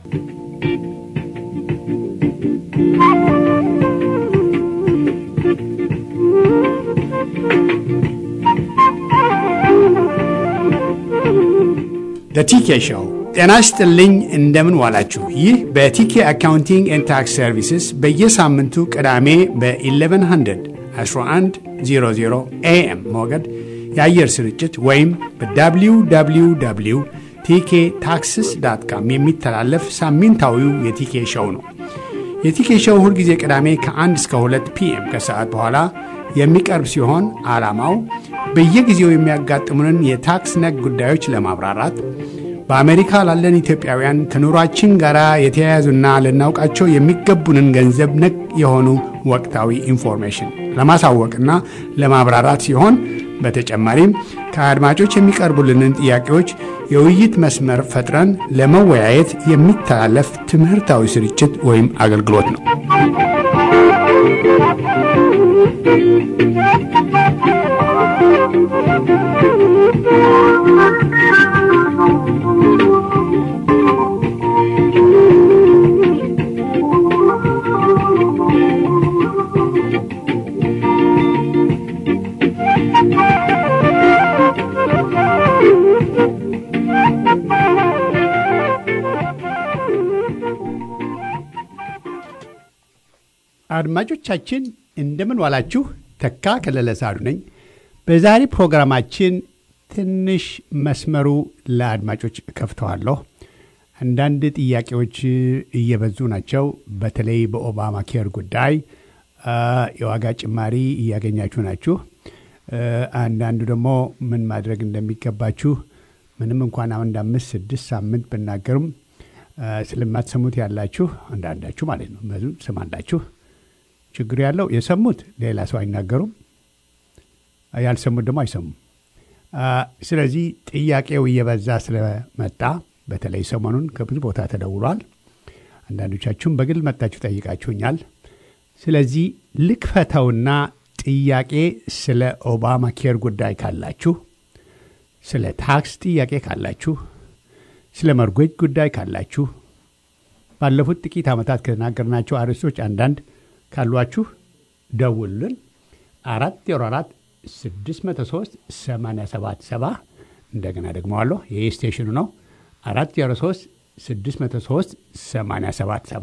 ቲኬ ሾው ጤና ይስጥልኝ። እንደምን ዋላችሁ? ይህ በቲኬ አካውንቲንግ ኤንድ ታክስ ሰርቪስስ በየሳምንቱ ቅዳሜ በ1100 1100 ኤኤም ሞገድ የአየር ስርጭት ወይም በwww ቲኬ ታክስስ ዳት ካም የሚተላለፍ ሳምንታዊው የቲኬ ሾው ነው። የቲኬ ሾው ሁልጊዜ ቅዳሜ ከ1 እስከ 2 ፒኤም ከሰዓት በኋላ የሚቀርብ ሲሆን ዓላማው በየጊዜው የሚያጋጥሙንን የታክስ ነክ ጉዳዮች ለማብራራት በአሜሪካ ላለን ኢትዮጵያውያን ከኑሯችን ጋር የተያያዙና ልናውቃቸው የሚገቡንን ገንዘብ ነክ የሆኑ ወቅታዊ ኢንፎርሜሽን ለማሳወቅና ለማብራራት ሲሆን በተጨማሪም ከአድማጮች የሚቀርቡልንን ጥያቄዎች የውይይት መስመር ፈጥረን ለመወያየት የሚተላለፍ ትምህርታዊ ስርጭት ወይም አገልግሎት ነው። አድማጮቻችን እንደምን ዋላችሁ። ተካ ከለለ ሳሉ ነኝ። በዛሬ ፕሮግራማችን ትንሽ መስመሩ ለአድማጮች ከፍተዋለሁ። አንዳንድ ጥያቄዎች እየበዙ ናቸው። በተለይ በኦባማ ኬር ጉዳይ የዋጋ ጭማሪ እያገኛችሁ ናችሁ። አንዳንዱ ደግሞ ምን ማድረግ እንደሚገባችሁ ምንም እንኳን አንድ አምስት ስድስት ሳምንት ብናገሩም ስለማትሰሙት ያላችሁ አንዳንዳችሁ ማለት ነው ብዙ ስማላችሁ ችግሩ ያለው የሰሙት ሌላ ሰው አይናገሩም፣ ያልሰሙት ደግሞ አይሰሙም። ስለዚህ ጥያቄው እየበዛ ስለመጣ በተለይ ሰሞኑን ከብዙ ቦታ ተደውሏል። አንዳንዶቻችሁም በግል መጥታችሁ ጠይቃችሁኛል። ስለዚህ ልክፈተውና ጥያቄ ስለ ኦባማ ኬር ጉዳይ ካላችሁ፣ ስለ ታክስ ጥያቄ ካላችሁ፣ ስለ መርጎጅ ጉዳይ ካላችሁ ባለፉት ጥቂት ዓመታት ከተናገርናቸው አርዕስቶች አንዳንድ ካሏችሁ ደውሉልን። አራት ዜሮ አራት ስድስት መቶ ሶስት ሰማንያ ሰባት ሰባ እንደገና ደግመዋለሁ። ይህ ስቴሽኑ ነው። አራት ዜሮ ሶስት ስድስት መቶ ሶስት ሰማንያ ሰባት ሰባ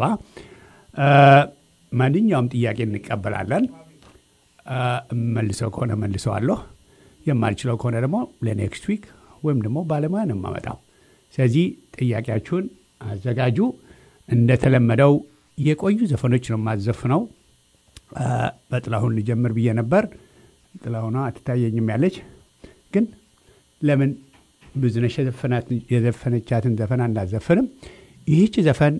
ማንኛውም ጥያቄ እንቀበላለን። መልሰው ከሆነ መልሰዋለሁ። የማልችለው ከሆነ ደግሞ ለኔክስት ዊክ ወይም ደግሞ ባለሙያ ነው የማመጣው። ስለዚህ ጥያቄያችሁን አዘጋጁ። እንደተለመደው የቆዩ ዘፈኖች ነው የማዘፍነው። በጥላሁን ልጀምር ብዬ ነበር። ጥላሁኗ አትታየኝም ያለች ግን ለምን ብዙነሽ የዘፈነቻትን ዘፈን አናዘፍንም? ይህች ዘፈን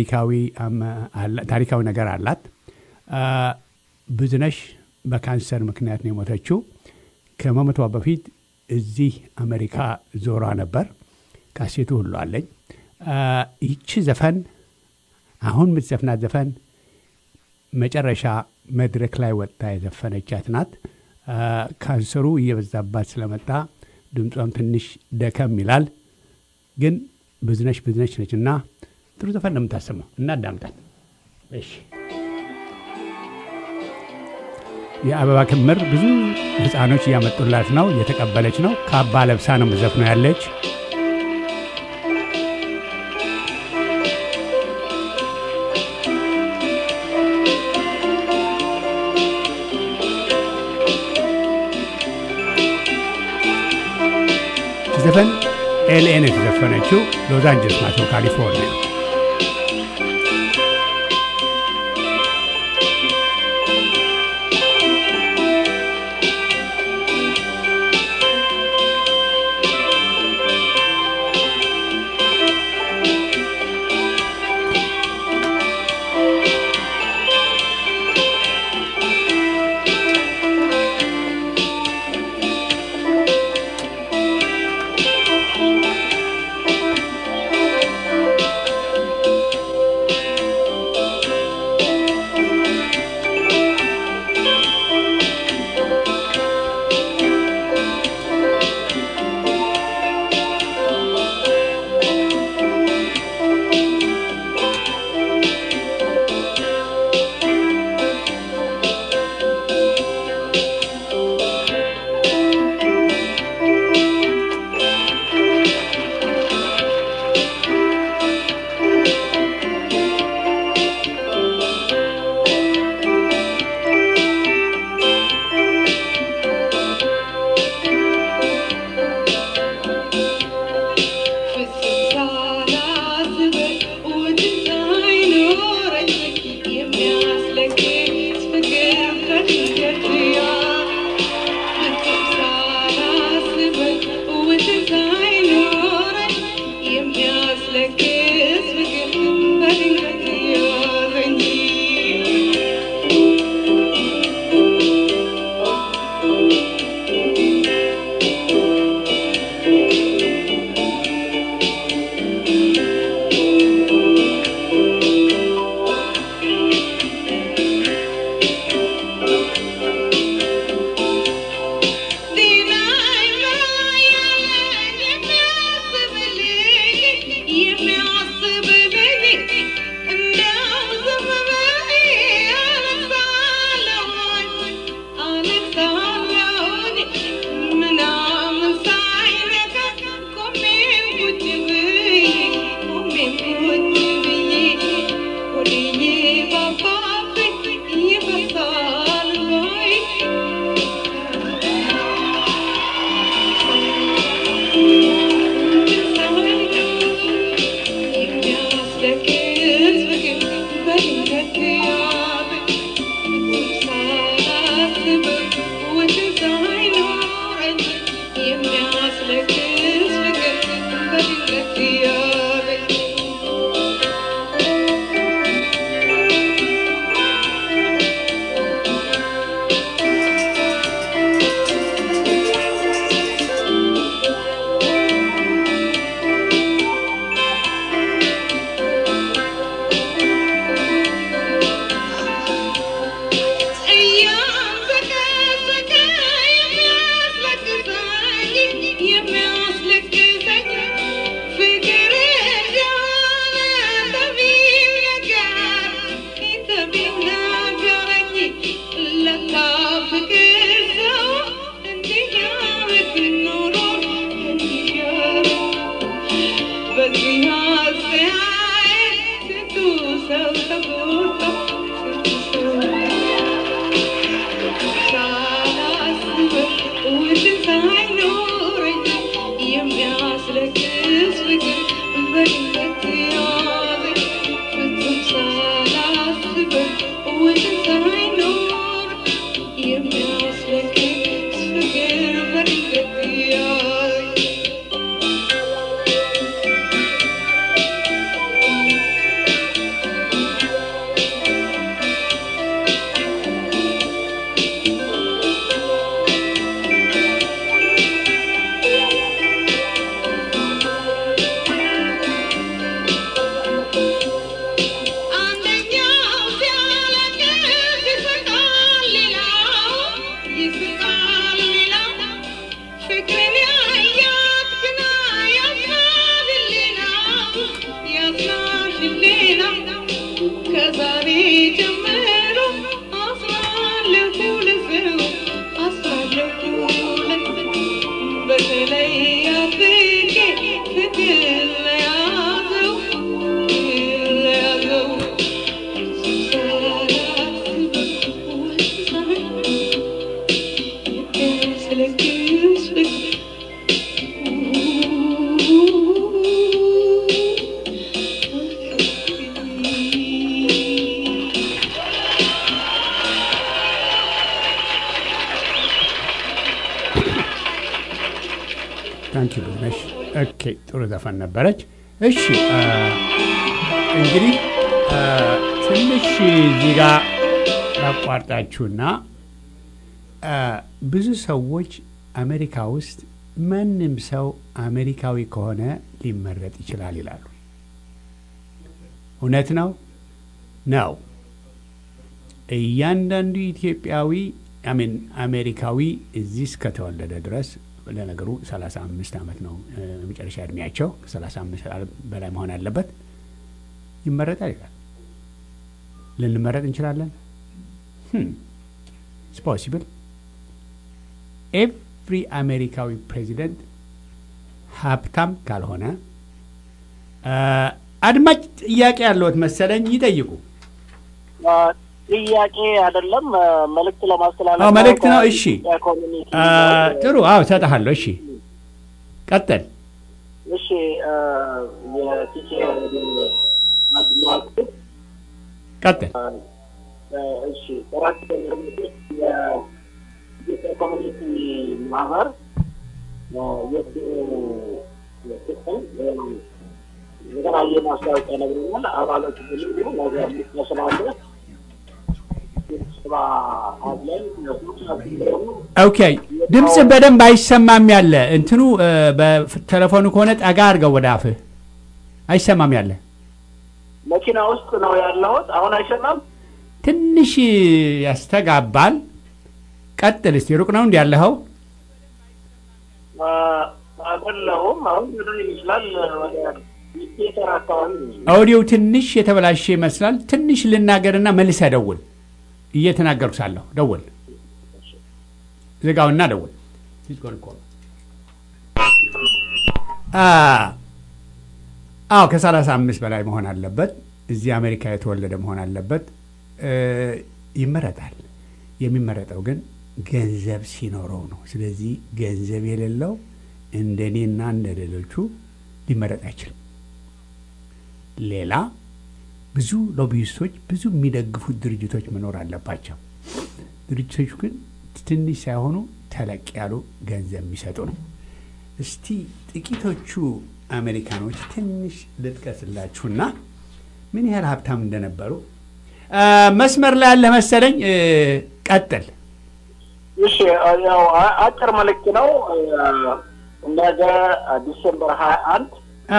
ታሪካዊ ነገር አላት። ብዙነሽ በካንሰር ምክንያት ነው የሞተችው። ከመሞቷ በፊት እዚህ አሜሪካ ዞሯ ነበር። ካሴቱ ሁሉ አለኝ። ይህች ዘፈን አሁን የምትዘፍናት ዘፈን መጨረሻ መድረክ ላይ ወጥታ የዘፈነቻት ናት። ካንሰሩ እየበዛባት ስለመጣ ድምጿም ትንሽ ደከም ይላል። ግን ብዙነሽ ብዙነሽ ነች እና ጥሩ ዘፈን ነው የምታሰማው እና አዳምጣት። እሺ የአበባ ክምር ብዙ ሕፃኖች እያመጡላት ነው፣ እየተቀበለች ነው። ካባ ለብሳ ነው የምትዘፍነው ያለች ዘፈን ኤልኤን የተዘፈነችው ሎስ አንጀለስ ናቸው ካሊፎርኒያ። ታንኪ ነሽ። ኦኬ ጥሩ ዘፈን ነበረች። እሺ እንግዲህ ትንሽ እዚህ ጋ ላቋርጣችሁና ብዙ ሰዎች አሜሪካ ውስጥ ማንም ሰው አሜሪካዊ ከሆነ ሊመረጥ ይችላል ይላሉ። እውነት ነው ነው። እያንዳንዱ ኢትዮጵያዊ አሜን አሜሪካዊ እዚህ እስከተወለደ ድረስ ለነገሩ 35 ዓመት ነው መጨረሻ እድሜያቸው። ከ35 በላይ መሆን አለበት። ይመረጣል ይላል። ልንመረጥ እንችላለን። ኢትስ ፖሲብል ኤቭሪ አሜሪካዊ ፕሬዚደንት ሀብታም ካልሆነ አድማጭ ጥያቄ ያለዎት መሰለኝ፣ ይጠይቁ። ጥያቄ አይደለም፣ መልእክት ለማስተላለፍ አዎ፣ መልእክት ነው። እሺ፣ ጥሩ። አዎ፣ እሰጥሃለሁ። እሺ፣ ቀጥል። እሺ፣ የቲኬ ቀጥል። እሺ፣ ጥራት ኮሚኒቲ ማህበር የተለያየ ማስታወቂያ ነግሮኛል። አባሎች ብዙ ነገር ስላለ ኦኬ ድምፅ በደንብ አይሰማም ያለ እንትኑ በቴሌፎኑ ከሆነ ጠጋ አድርገው ወደ አፍህ አይሰማም ያለ መኪና ውስጥ ነው ያለሁት አሁን አይሰማም ትንሽ ያስተጋባል ቀጥል እስቲ ሩቅ ነው እንዲ ያለኸው አይደለሁም አሁን ወደ ይመስላል ወደ ሚቴተር አካባቢ ኦዲዮው ትንሽ የተበላሸ ይመስላል ትንሽ ልናገርና መልሰህ ደውል እየተናገርኩ ሳለሁ ደውል ዝጋውና ደውል አዎ ከሰላሳ አምስት በላይ መሆን አለበት እዚህ አሜሪካ የተወለደ መሆን አለበት ይመረጣል የሚመረጠው ግን ገንዘብ ሲኖረው ነው ስለዚህ ገንዘብ የሌለው እንደ እኔና እንደ ሌሎቹ ሊመረጥ አይችልም ሌላ ብዙ ሎቢይስቶች፣ ብዙ የሚደግፉት ድርጅቶች መኖር አለባቸው። ድርጅቶቹ ግን ትንሽ ሳይሆኑ ተለቅ ያሉ ገንዘብ የሚሰጡ ነው። እስቲ ጥቂቶቹ አሜሪካኖች ትንሽ ልጥቀስላችሁና ምን ያህል ሀብታም እንደነበሩ መስመር ላይ ያለ መሰለኝ። ቀጥል። እሺ፣ ያው አጭር መልእክት ነው። ነገ ዲሴምበር ሀያ አንድ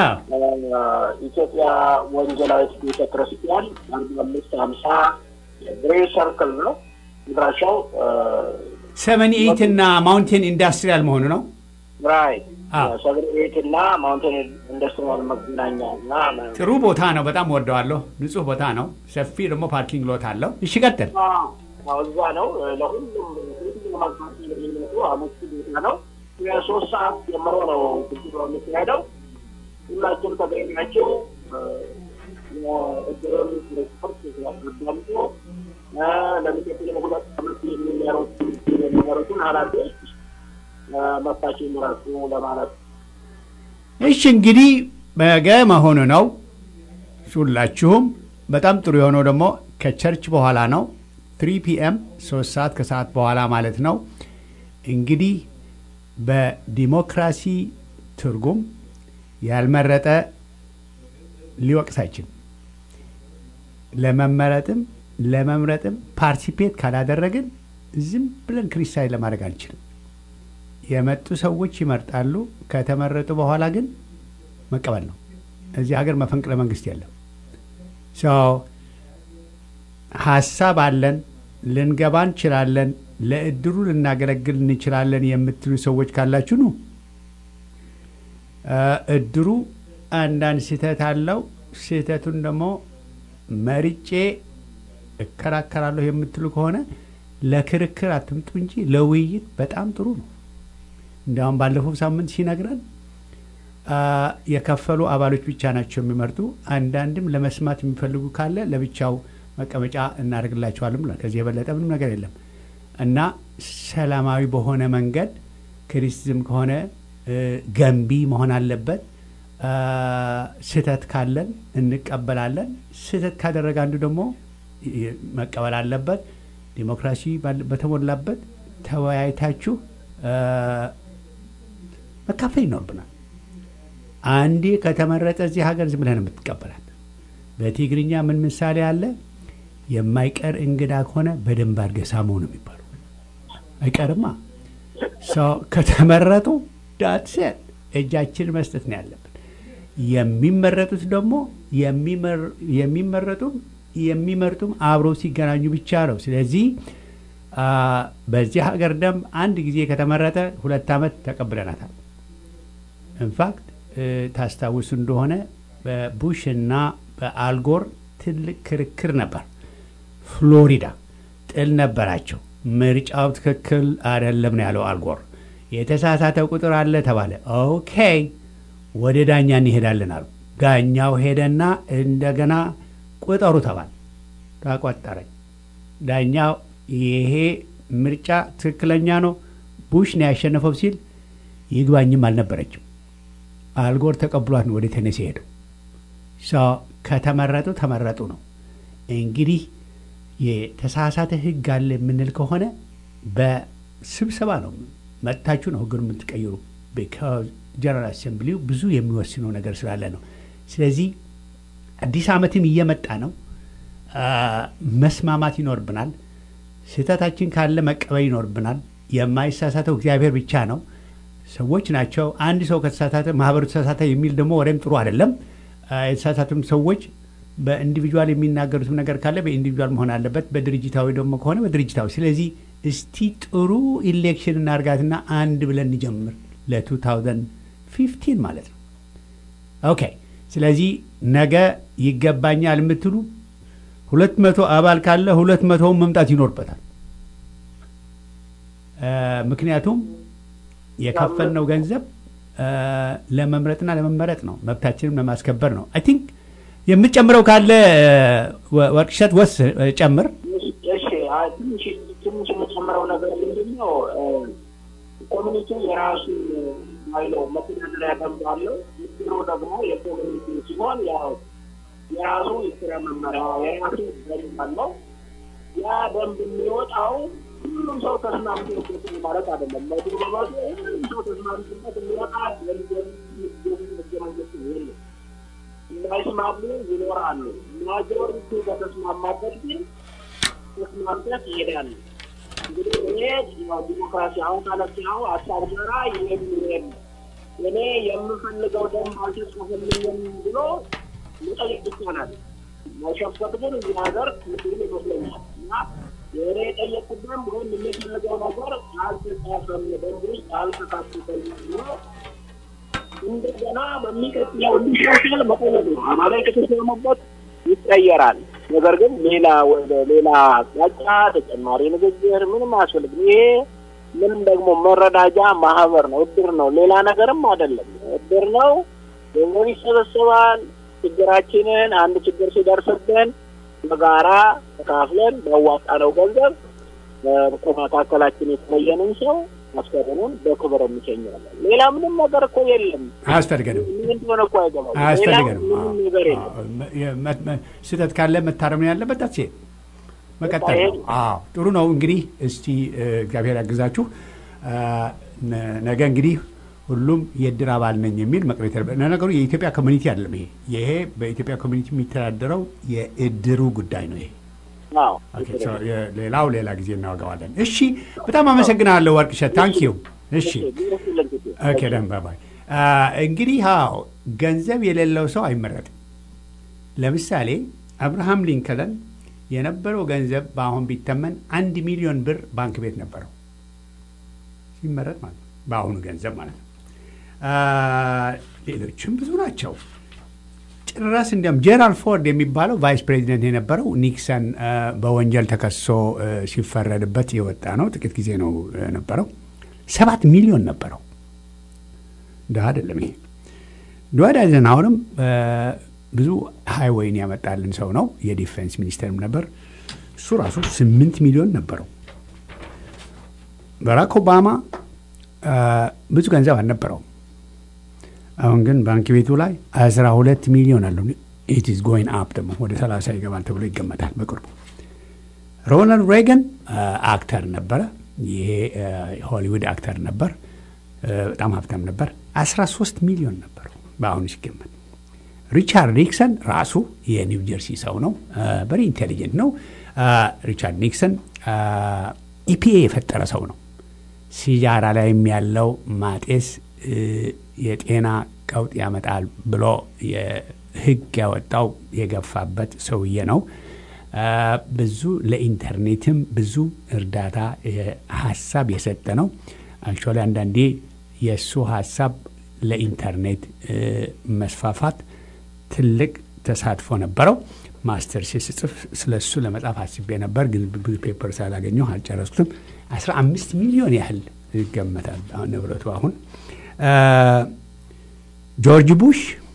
ኢትዮጵያ ወንጌላዊት ቤተ ክርስቲያን አርባ አምስት ሀምሳ ግሬ ሰርክል ነው ምድራሻው ሰቨን ኤይት እና ማውንቴን ኢንዱስትሪያል መሆኑ ነው። ራይት ሰቨን ኤይት እና ማውንቴን ኢንዱስትሪያል መገናኛ እና ጥሩ ቦታ ነው። በጣም ወደዋለሁ። ንጹህ ቦታ ነው። ሰፊ ደግሞ ፓርኪንግ ሎት አለው። እሺ ቀጥል። እዛ ነው ለሁሉም ሁሉም አቅጣጫ የሚመጡ አመቺ ቦታ ነው። የሶስት ሰዓት ጀምሮ ነው ግድሮ የሚካሄደው። ሁላችሁም ተገኛችሁ እድሩን ሪፖርት ያዳምጡ። ለሚቀጥለው ሁለት ዓመት የሚመሩትን ኃላፊዎች መታችሁ ምረጡ ለማለት እሺ እንግዲህ ነገ መሆኑ ነው። ሁላችሁም በጣም ጥሩ የሆነው ደግሞ ከቸርች በኋላ ነው። ትሪ ፒኤም ሶስት ሰዓት ከሰዓት በኋላ ማለት ነው። እንግዲህ በዲሞክራሲ ትርጉም ያልመረጠ ሊወቅስ አይችልም። ለመመረጥም ለመምረጥም ፓርቲፔት ካላደረግን ዝም ብለን ክሪስታይን ለማድረግ አንችልም። የመጡ ሰዎች ይመርጣሉ። ከተመረጡ በኋላ ግን መቀበል ነው። እዚህ ሀገር መፈንቅለ መንግስት የለም። ሀሳብ አለን፣ ልንገባ እንችላለን፣ ለእድሩ ልናገለግል እንችላለን የምትሉ ሰዎች ካላችሁ ኑ። እድሩ አንዳንድ ስህተት አለው። ስህተቱን ደግሞ መርጬ እከራከራለሁ የምትሉ ከሆነ ለክርክር አትምጡ እንጂ ለውይይት በጣም ጥሩ ነው። እንዲያውም ባለፈው ሳምንት ሲነግረን የከፈሉ አባሎች ብቻ ናቸው የሚመርጡ። አንዳንድም ለመስማት የሚፈልጉ ካለ ለብቻው መቀመጫ እናደርግላቸዋለን ብሏል። ከዚህ የበለጠ ምንም ነገር የለም እና ሰላማዊ በሆነ መንገድ ክሪቲሲዝም ከሆነ ገንቢ መሆን አለበት። ስህተት ካለን እንቀበላለን። ስህተት ካደረገ አንዱ ደግሞ መቀበል አለበት። ዲሞክራሲ በተሞላበት ተወያይታችሁ መካፈል ይኖርብናል። አንዴ ከተመረጠ እዚህ ሀገር ዝም ብለን የምትቀበላት በትግርኛ ምን ምሳሌ አለ? የማይቀር እንግዳ ከሆነ በደንብ አድርገህ ሳመው ነው የሚባለው። አይቀርማ ሰው ከተመረጡ ዳትሴት እጃችን መስጠት ነው ያለብን። የሚመረጡት ደግሞ የሚመረጡም የሚመርጡም አብረው ሲገናኙ ብቻ ነው። ስለዚህ በዚህ ሀገር ደንብ አንድ ጊዜ ከተመረጠ ሁለት ዓመት ተቀብለናታል። ኢንፋክት ታስታውሱ እንደሆነ በቡሽ እና በአልጎር ትልቅ ክርክር ነበር። ፍሎሪዳ ጥል ነበራቸው። ምርጫው ትክክል አይደለም ነው ያለው አልጎር። የተሳሳተ ቁጥር አለ ተባለ። ኦኬ ወደ ዳኛ እንሄዳለን አሉ። ዳኛው ሄደና እንደገና ቁጠሩ ተባለ። ተቆጠረኝ። ዳኛው ይሄ ምርጫ ትክክለኛ ነው፣ ቡሽ ነው ያሸነፈው ሲል ይግባኝም አልነበረችም። አልጎር ተቀብሏት ነው ወደ ቴኔሲ ሄደው። ከተመረጡ ተመረጡ ነው። እንግዲህ የተሳሳተ ሕግ አለ የምንል ከሆነ በስብሰባ ነው መጥታችሁ ነው ሕግን የምትቀይሩ። ቢካዝ ጀነራል አሴምብሊው ብዙ የሚወስነው ነገር ስላለ ነው። ስለዚህ አዲስ ዓመትም እየመጣ ነው። መስማማት ይኖርብናል። ስህተታችን ካለ መቀበል ይኖርብናል። የማይሳሳተው እግዚአብሔር ብቻ ነው። ሰዎች ናቸው። አንድ ሰው ከተሳሳተ ማህበሩ ተሳሳተ የሚል ደግሞ ወሬም ጥሩ አይደለም። የተሳሳቱም ሰዎች በኢንዲቪጁዋል የሚናገሩትም ነገር ካለ በኢንዲቪጁዋል መሆን አለበት። በድርጅታዊ ደግሞ ከሆነ በድርጅታዊ። ስለዚህ እስቲ ጥሩ ኢሌክሽን እናርጋትና አንድ ብለን እንጀምር ለ2015 ማለት ነው። ኦኬ። ስለዚህ ነገ ይገባኛል የምትሉ ሁለት መቶ አባል ካለ ሁለት መቶውን መምጣት ይኖርበታል። ምክንያቱም የከፈልነው ገንዘብ ለመምረጥና ለመመረጥ ነው፣ መብታችንም ለማስከበር ነው። አይ ቲንክ የምትጨምረው ካለ ወርቅሸት ወስ ጨምር። ትንሽ የምጨምረው ነገር ምንድን ነው? ኮሚኒቲ የራሱ ባይለው መተዳደሪያ ደንብ አለው። ምድሮ ደግሞ የኮሚኒቲ ሲሆን ያው የራሱ የስራ መመሪያ የራሱ ደንብ አለው። ያ ደንብ የሚወጣው ሁሉም ሰው ተስማምቶ ይገኛል ማለት አይደለም። ለዲፕሎማሲ ሁሉም ሰው ተስማምቶበት የሚወጣ ደንብ ህገ መንግስት የለም። እንዳይስማሙ ይኖራሉ። ማጆሪቲ በተስማማበት ግን ተስማምተት ይሄዳል። እንግዲህ እኔ ዲሞክራሲ አሁን ካለችው ሀሳብ ጋራ የሚሄድ እኔ የምፈልገው ደንብ አልተጻፈልኝም ብሎ መጠየቅ ይቻላል። መሸፈት ግን እዚህ ሀገር ምስል ይመስለኛል እና የእኔ የጠየቁት ደንብ ወይም የሚፈልገው ነገር አልተጻፈም፣ ደንብ ውስጥ አልተካተተም ብሎ እንደገና በሚቀጥለው እንዲሻሻል መጠየቅ ነው። አባላይ ከተስማሙበት ይቀየራል። ነገር ግን ሌላ ወደ ሌላ አቅጣጫ ተጨማሪ ንግግር ምንም አያስፈልግም። ይሄ ምንም ደግሞ መረዳጃ ማህበር ነው፣ እድር ነው፣ ሌላ ነገርም አይደለም። እድር ነው፣ ገንዘብ ይሰበሰባል። ችግራችንን አንድ ችግር ሲደርስብን በጋራ ተካፍለን ባዋጣነው ገንዘብ ከመካከላችን የተለየንን ሰው አስከሬኑን በክብር እንሸኛለን። ሌላ ምንም ነገር እኮ የለም። አያስፈልገንም ምን እንደሆነ እኮ አይገባም። ሌላ አያስፈልገንም። ምንም ነገር የለም። ስህተት ካለ መታረም ነው ያለበት። ዳሴ መቀጠል ነው። አዎ ጥሩ ነው። እንግዲህ እስቲ እ፣ እግዚአብሔር ያግዛችሁ። እ፣ ነ- ነገ እንግዲህ ሁሉም የእድር አባል ነኝ የሚል መቅረት ያለበት ለነገሩ የኢትዮጵያ ኮሚኒቲ አይደለም። ይሄ ይሄ በኢትዮጵያ ኮሚኒቲ የሚተዳደረው የእድሩ ጉዳይ ነው። ይሄ አዎ ኦኬ፣ ሶ የ- ሌላው ሌላ ጊዜ እናወጋዋለን። እሺ፣ በጣም አመሰግናለሁ ወርቅሸት። ታንኪዩ። እሺ ኦኬ ደን ባባይ እንግዲህ አዎ ገንዘብ የሌለው ሰው አይመረጥም። ለምሳሌ አብርሃም ሊንከለን የነበረው ገንዘብ በአሁን ቢተመን አንድ ሚሊዮን ብር ባንክ ቤት ነበረው ሲመረጥ ማለት ነው። በአሁኑ ገንዘብ ማለት ነው። አ፣ ሌሎችም ብዙ ናቸው። ጭራስ እንዲያውም ጄራልድ ፎርድ የሚባለው ቫይስ ፕሬዚደንት የነበረው ኒክሰን አ፣ በወንጀል ተከሶ አ፣ ሲፈረድበት የወጣ ነው። ጥቂት ጊዜ ነው አ፣ ነበረው። ሰባት ሚሊዮን ነበረው። ድሀ አይደለም ይሄ። ድዋይት አይዘንሃወርም አ፣ ብዙ ሃይዌይን ያመጣልን ሰው ነው። የዲፌንስ ሚኒስተርም ነበር። እሱ ራሱ ስምንት ሚሊዮን ነበረው። ባራክ ኦባማ አ፣ ብዙ ገንዘብ አልነበረውም። አሁን ግን ባንክ ቤቱ ላይ አስራ ሁለት ሚሊዮን አለው። ኢት ኢዝ ጎይን አፕ ደግሞ ወደ ሰላሳ ይገባል ተብሎ ይገመታል በቅርቡ። ሮናልድ ሬገን አክተር ነበረ። ይሄ ሆሊውድ አክተር ነበር። አ፣ በጣም ሀብታም ነበር። 13 ሚሊዮን ነበረው በአሁኑ ሲገመት። ሪቻርድ ኒክሰን ራሱ የኒው ጀርሲ ሰው ነው። በሪ ኢንቴሊጀንት ነው። አ፣ ሪቻርድ ኒክሰን ኢፒኤ የፈጠረ ሰው ነው። ሲጃራ ላይም ያለው ማጤስ እ፣ የጤና ቀውጥ ያመጣል ብሎ የሕግ ያወጣው የገፋበት ሰውዬ ነው። አ፣ ብዙ ለኢንተርኔትም ብዙ እርዳታ የ- ሀሳብ የሰጠ ነው። አክቹዋሊ አንዳንዴ የእሱ ሀሳብ ለኢንተርኔት እ፣ መስፋፋት ትልቅ ተሳትፎ ነበረው። ማስተር ስጽፍ ስለ እሱ ለመጻፍ አስቤ ነበር፣ ግን ብዙ ፔፐር ስላላገኘሁ አልጨረስኩትም። 15 ሚሊዮን ያህል ይገመታል አሁን ንብረቱ። አሁን አ፣ ጆርጅ ቡሽ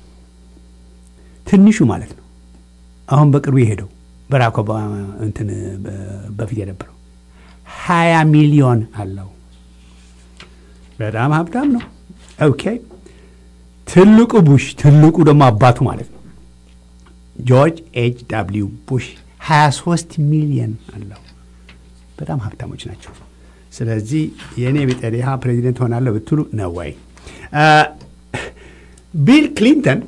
ትንሹ ማለት ነው። አሁን በቅርቡ የሄደው በራክ ኦባማ እንትን በ- በፊት የነበረው 20 ሚሊዮን አለው። በጣም ሀብታም ነው። ኦኬ ትልቁ ቡሽ ትልቁ ደግሞ አባቱ ማለት ነው ጆርጅ ኤች ዳብሊው ቡሽ 23 ሚሊዮን አለው። በጣም ሀብታሞች ናቸው። ስለዚህ የእኔ ቢጠሪሃ ፕሬዚደንት ሆናለሁ ብትሉ ነው ወይ? ቢል ክሊንተን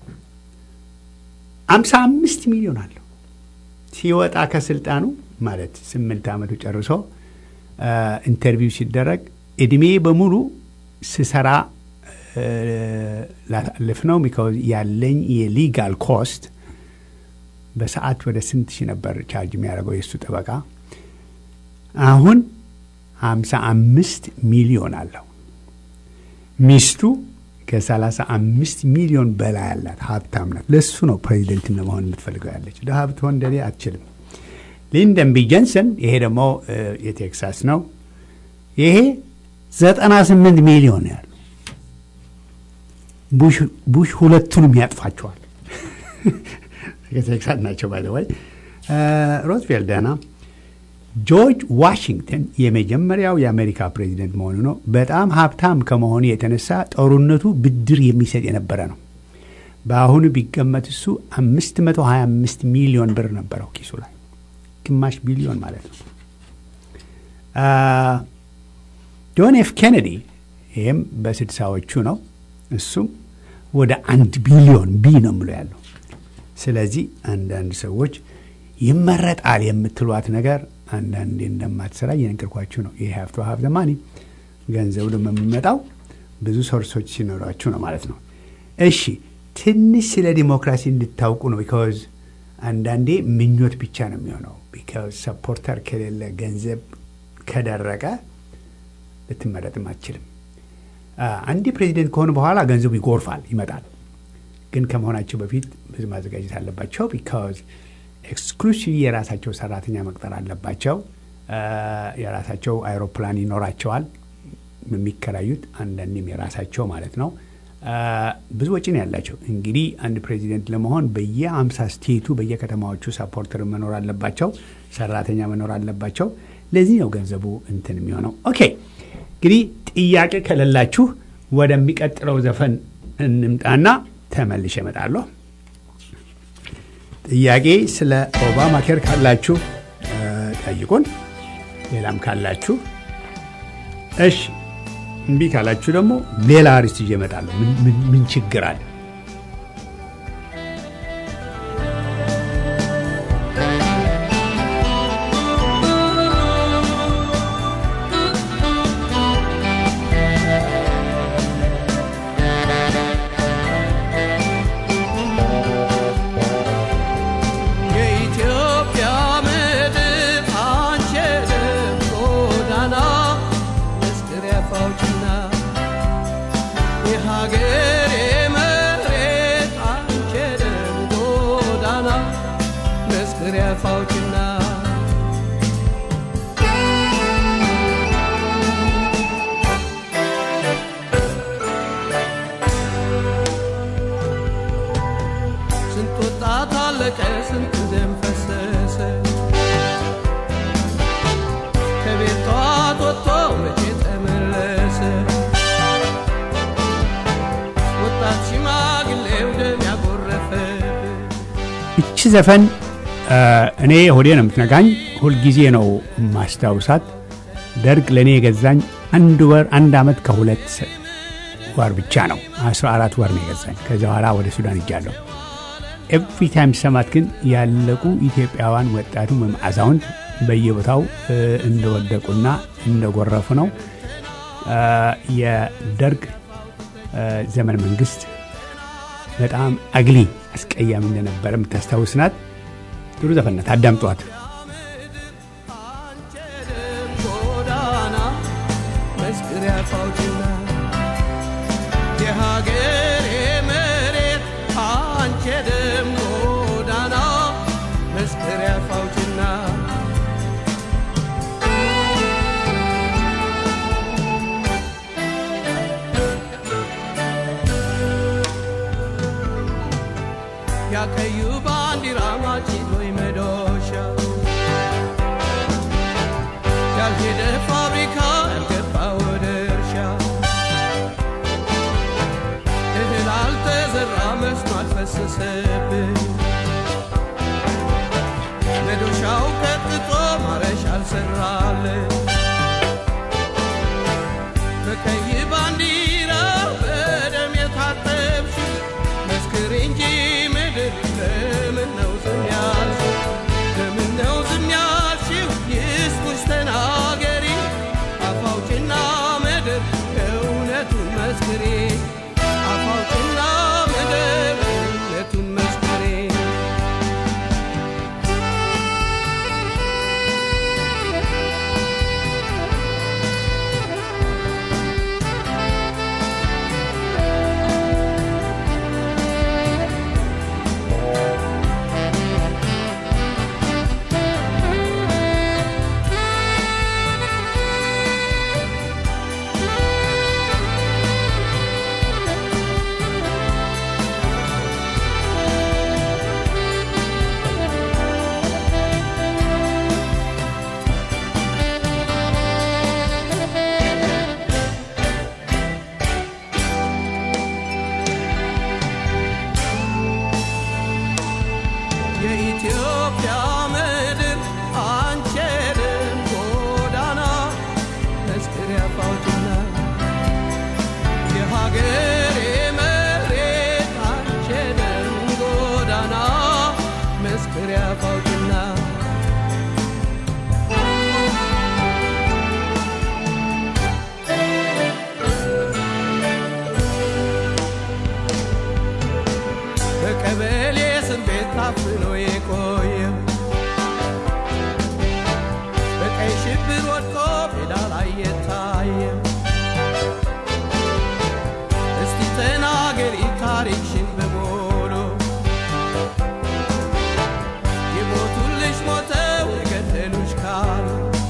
55 ሚሊዮን አለው። ሲወጣ ከስልጣኑ ማለት ስምንት ዓመቱ ጨርሶ አ፣ ኢንተርቪው ሲደረግ እድሜ በሙሉ ስሰራ አ፣ ላሳልፍ ነው ቢካዝ ያለኝ የሊጋል ኮስት በሰዓት ወደ ስንት ሺህ ነበር ቻርጅ የሚያደርገው የእሱ ጠበቃ። አሁን 55 ሚሊዮን አለው። ሚስቱ ከ35 ሚሊዮን በላይ አላት፣ ሀብታም ናት። ለሱ ነው ፕሬዚደንት ለመሆን የምትፈልገው ያለች። ድሀ ብትሆን እንደኔ አትችልም። ሊንደን ቢ ጀንሰን ይሄ ደግሞ እ፣ የቴክሳስ ነው። ይሄ 98 ሚሊዮን ነው ያለው። ቡሽ ቡሽ ሁለቱንም ያጥፋቸዋል። የቴክሳስ ናቸው ባይ ወይ ሮዝቬልት ደህና ጆርጅ ዋሽንግተን የመጀመሪያው የአሜሪካ ፕሬዚደንት መሆኑ ነው። በጣም ሀብታም ከመሆኑ የተነሳ ጦርነቱ ብድር የሚሰጥ የነበረ ነው። በአሁኑ ቢገመት እሱ 525 ሚሊዮን ብር ነበረው ኪሱ ላይ ግማሽ ቢሊዮን ማለት ነው። ጆን ኤፍ ኬኔዲ ይህም በስድሳዎቹ ነው። እሱም ወደ አንድ ቢሊዮን ቢ ነው ብሎ ያለው። ስለዚህ አንዳንድ ሰዎች ይመረጣል የምትሏት ነገር አንዳንዴ እንደማትሰራ እየነገርኳችሁ ነው። ይህ ሀብቶ ሀብ ዘማኒ ገንዘቡ ደግሞ የሚመጣው ብዙ ሶርሶች ሲኖሯችሁ ነው ማለት ነው። እሺ ትንሽ ስለ ዲሞክራሲ እንድታውቁ ነው። ቢካዝ አንዳንዴ ምኞት ብቻ ነው የሚሆነው። ቢካዝ ሰፖርተር ከሌለ ገንዘብ ከደረቀ ልትመረጥም አትችልም። አንዴ ፕሬዚደንት ከሆኑ በኋላ ገንዘቡ ይጎርፋል፣ ይመጣል። ግን ከመሆናቸው በፊት ብዙ ማዘጋጀት አለባቸው። ቢካዝ ኤክስክሉሲቭ የራሳቸው ሰራተኛ መቅጠር አለባቸው። የራሳቸው አይሮፕላን ይኖራቸዋል የሚከራዩት፣ አንዳንዴም የራሳቸው ማለት ነው። ብዙ ወጪ ነው ያላቸው። እንግዲህ አንድ ፕሬዚደንት ለመሆን በየአምሳ ስቴቱ በየከተማዎቹ ሰፖርተር መኖር አለባቸው፣ ሰራተኛ መኖር አለባቸው። ለዚህ ነው ገንዘቡ እንትን የሚሆነው። ኦኬ እንግዲህ ጥያቄ ከሌላችሁ ወደሚቀጥለው ዘፈን እንምጣና ተመልሼ እመጣለሁ። ጥያቄ ስለ ኦባማ ኬር ካላችሁ ጠይቁን። ሌላም ካላችሁ እሺ፣ እምቢ ካላችሁ ደግሞ ሌላ አርዕስት ይዤ እመጣለሁ። ምን ችግር አለ? ይቺ ዘፈን እኔ ሆዴ ነው የምትነጋኝ። ሁልጊዜ ነው ማስታውሳት። ደርግ ለእኔ የገዛኝ አንድ ወር አንድ ዓመት ከሁለት ወር ብቻ ነው። አስራ አራት ወር ነው የገዛኝ። ከዚያ በኋላ ወደ ሱዳን እጃለሁ። ኤቭሪ ታይም ሰማት ግን ያለቁ ኢትዮጵያውያን ወጣቱም ወይም አዛውንት በየቦታው እንደወደቁና እንደጎረፉ ነው። የደርግ ዘመን መንግስት በጣም አግሊ አስቀያሚ እንደነበረ የምታስታውስ ናት። ጥሩ ዘፈናት፣ አዳምጧት። የሀገሬ መሬት አንቺ ደም ጎዳና መስከሪያ ፋውችና ያቀዩ ባንዲራ ማጭድ ወይ መዶሻ ያልሄደ ፋብሪካ ያልገባ ወደ እርሻ እህል አልተዘራ መስኖ አልፈሰሰብን መዶሻው ቀጥቶ ማረሻ አልሰራለን በቀይ ባንዲራ በደም የታጠብሽ መስክር እንጂ ምድር ለምን ነው ዝም ያልሽው? ለምን ነው ዝም ያልሽው? ይስሙሽ ተናገሪ አፋውጭና ምድር እውነቱን መስክሬ አፋውጭና ምድር እውነቱን መስክሬ የኢትዮጵያ ምድር አንቺ የደም ጎዳና መስክሪያ ፋውቲና የሀገሬ መሬት አንቺ የደም ጎዳና መስክሪያ ፋውቲና በቀበሌ እስር ቤት ታፍኖ የቆየ በቀይ ሽብር ወድቆ ሜዳ ላይ የታየ እስቲ ተናገሪ ታሪክሽን በሙሉ የሞቱልሽ ሞተው የገደሉሽ ካሉ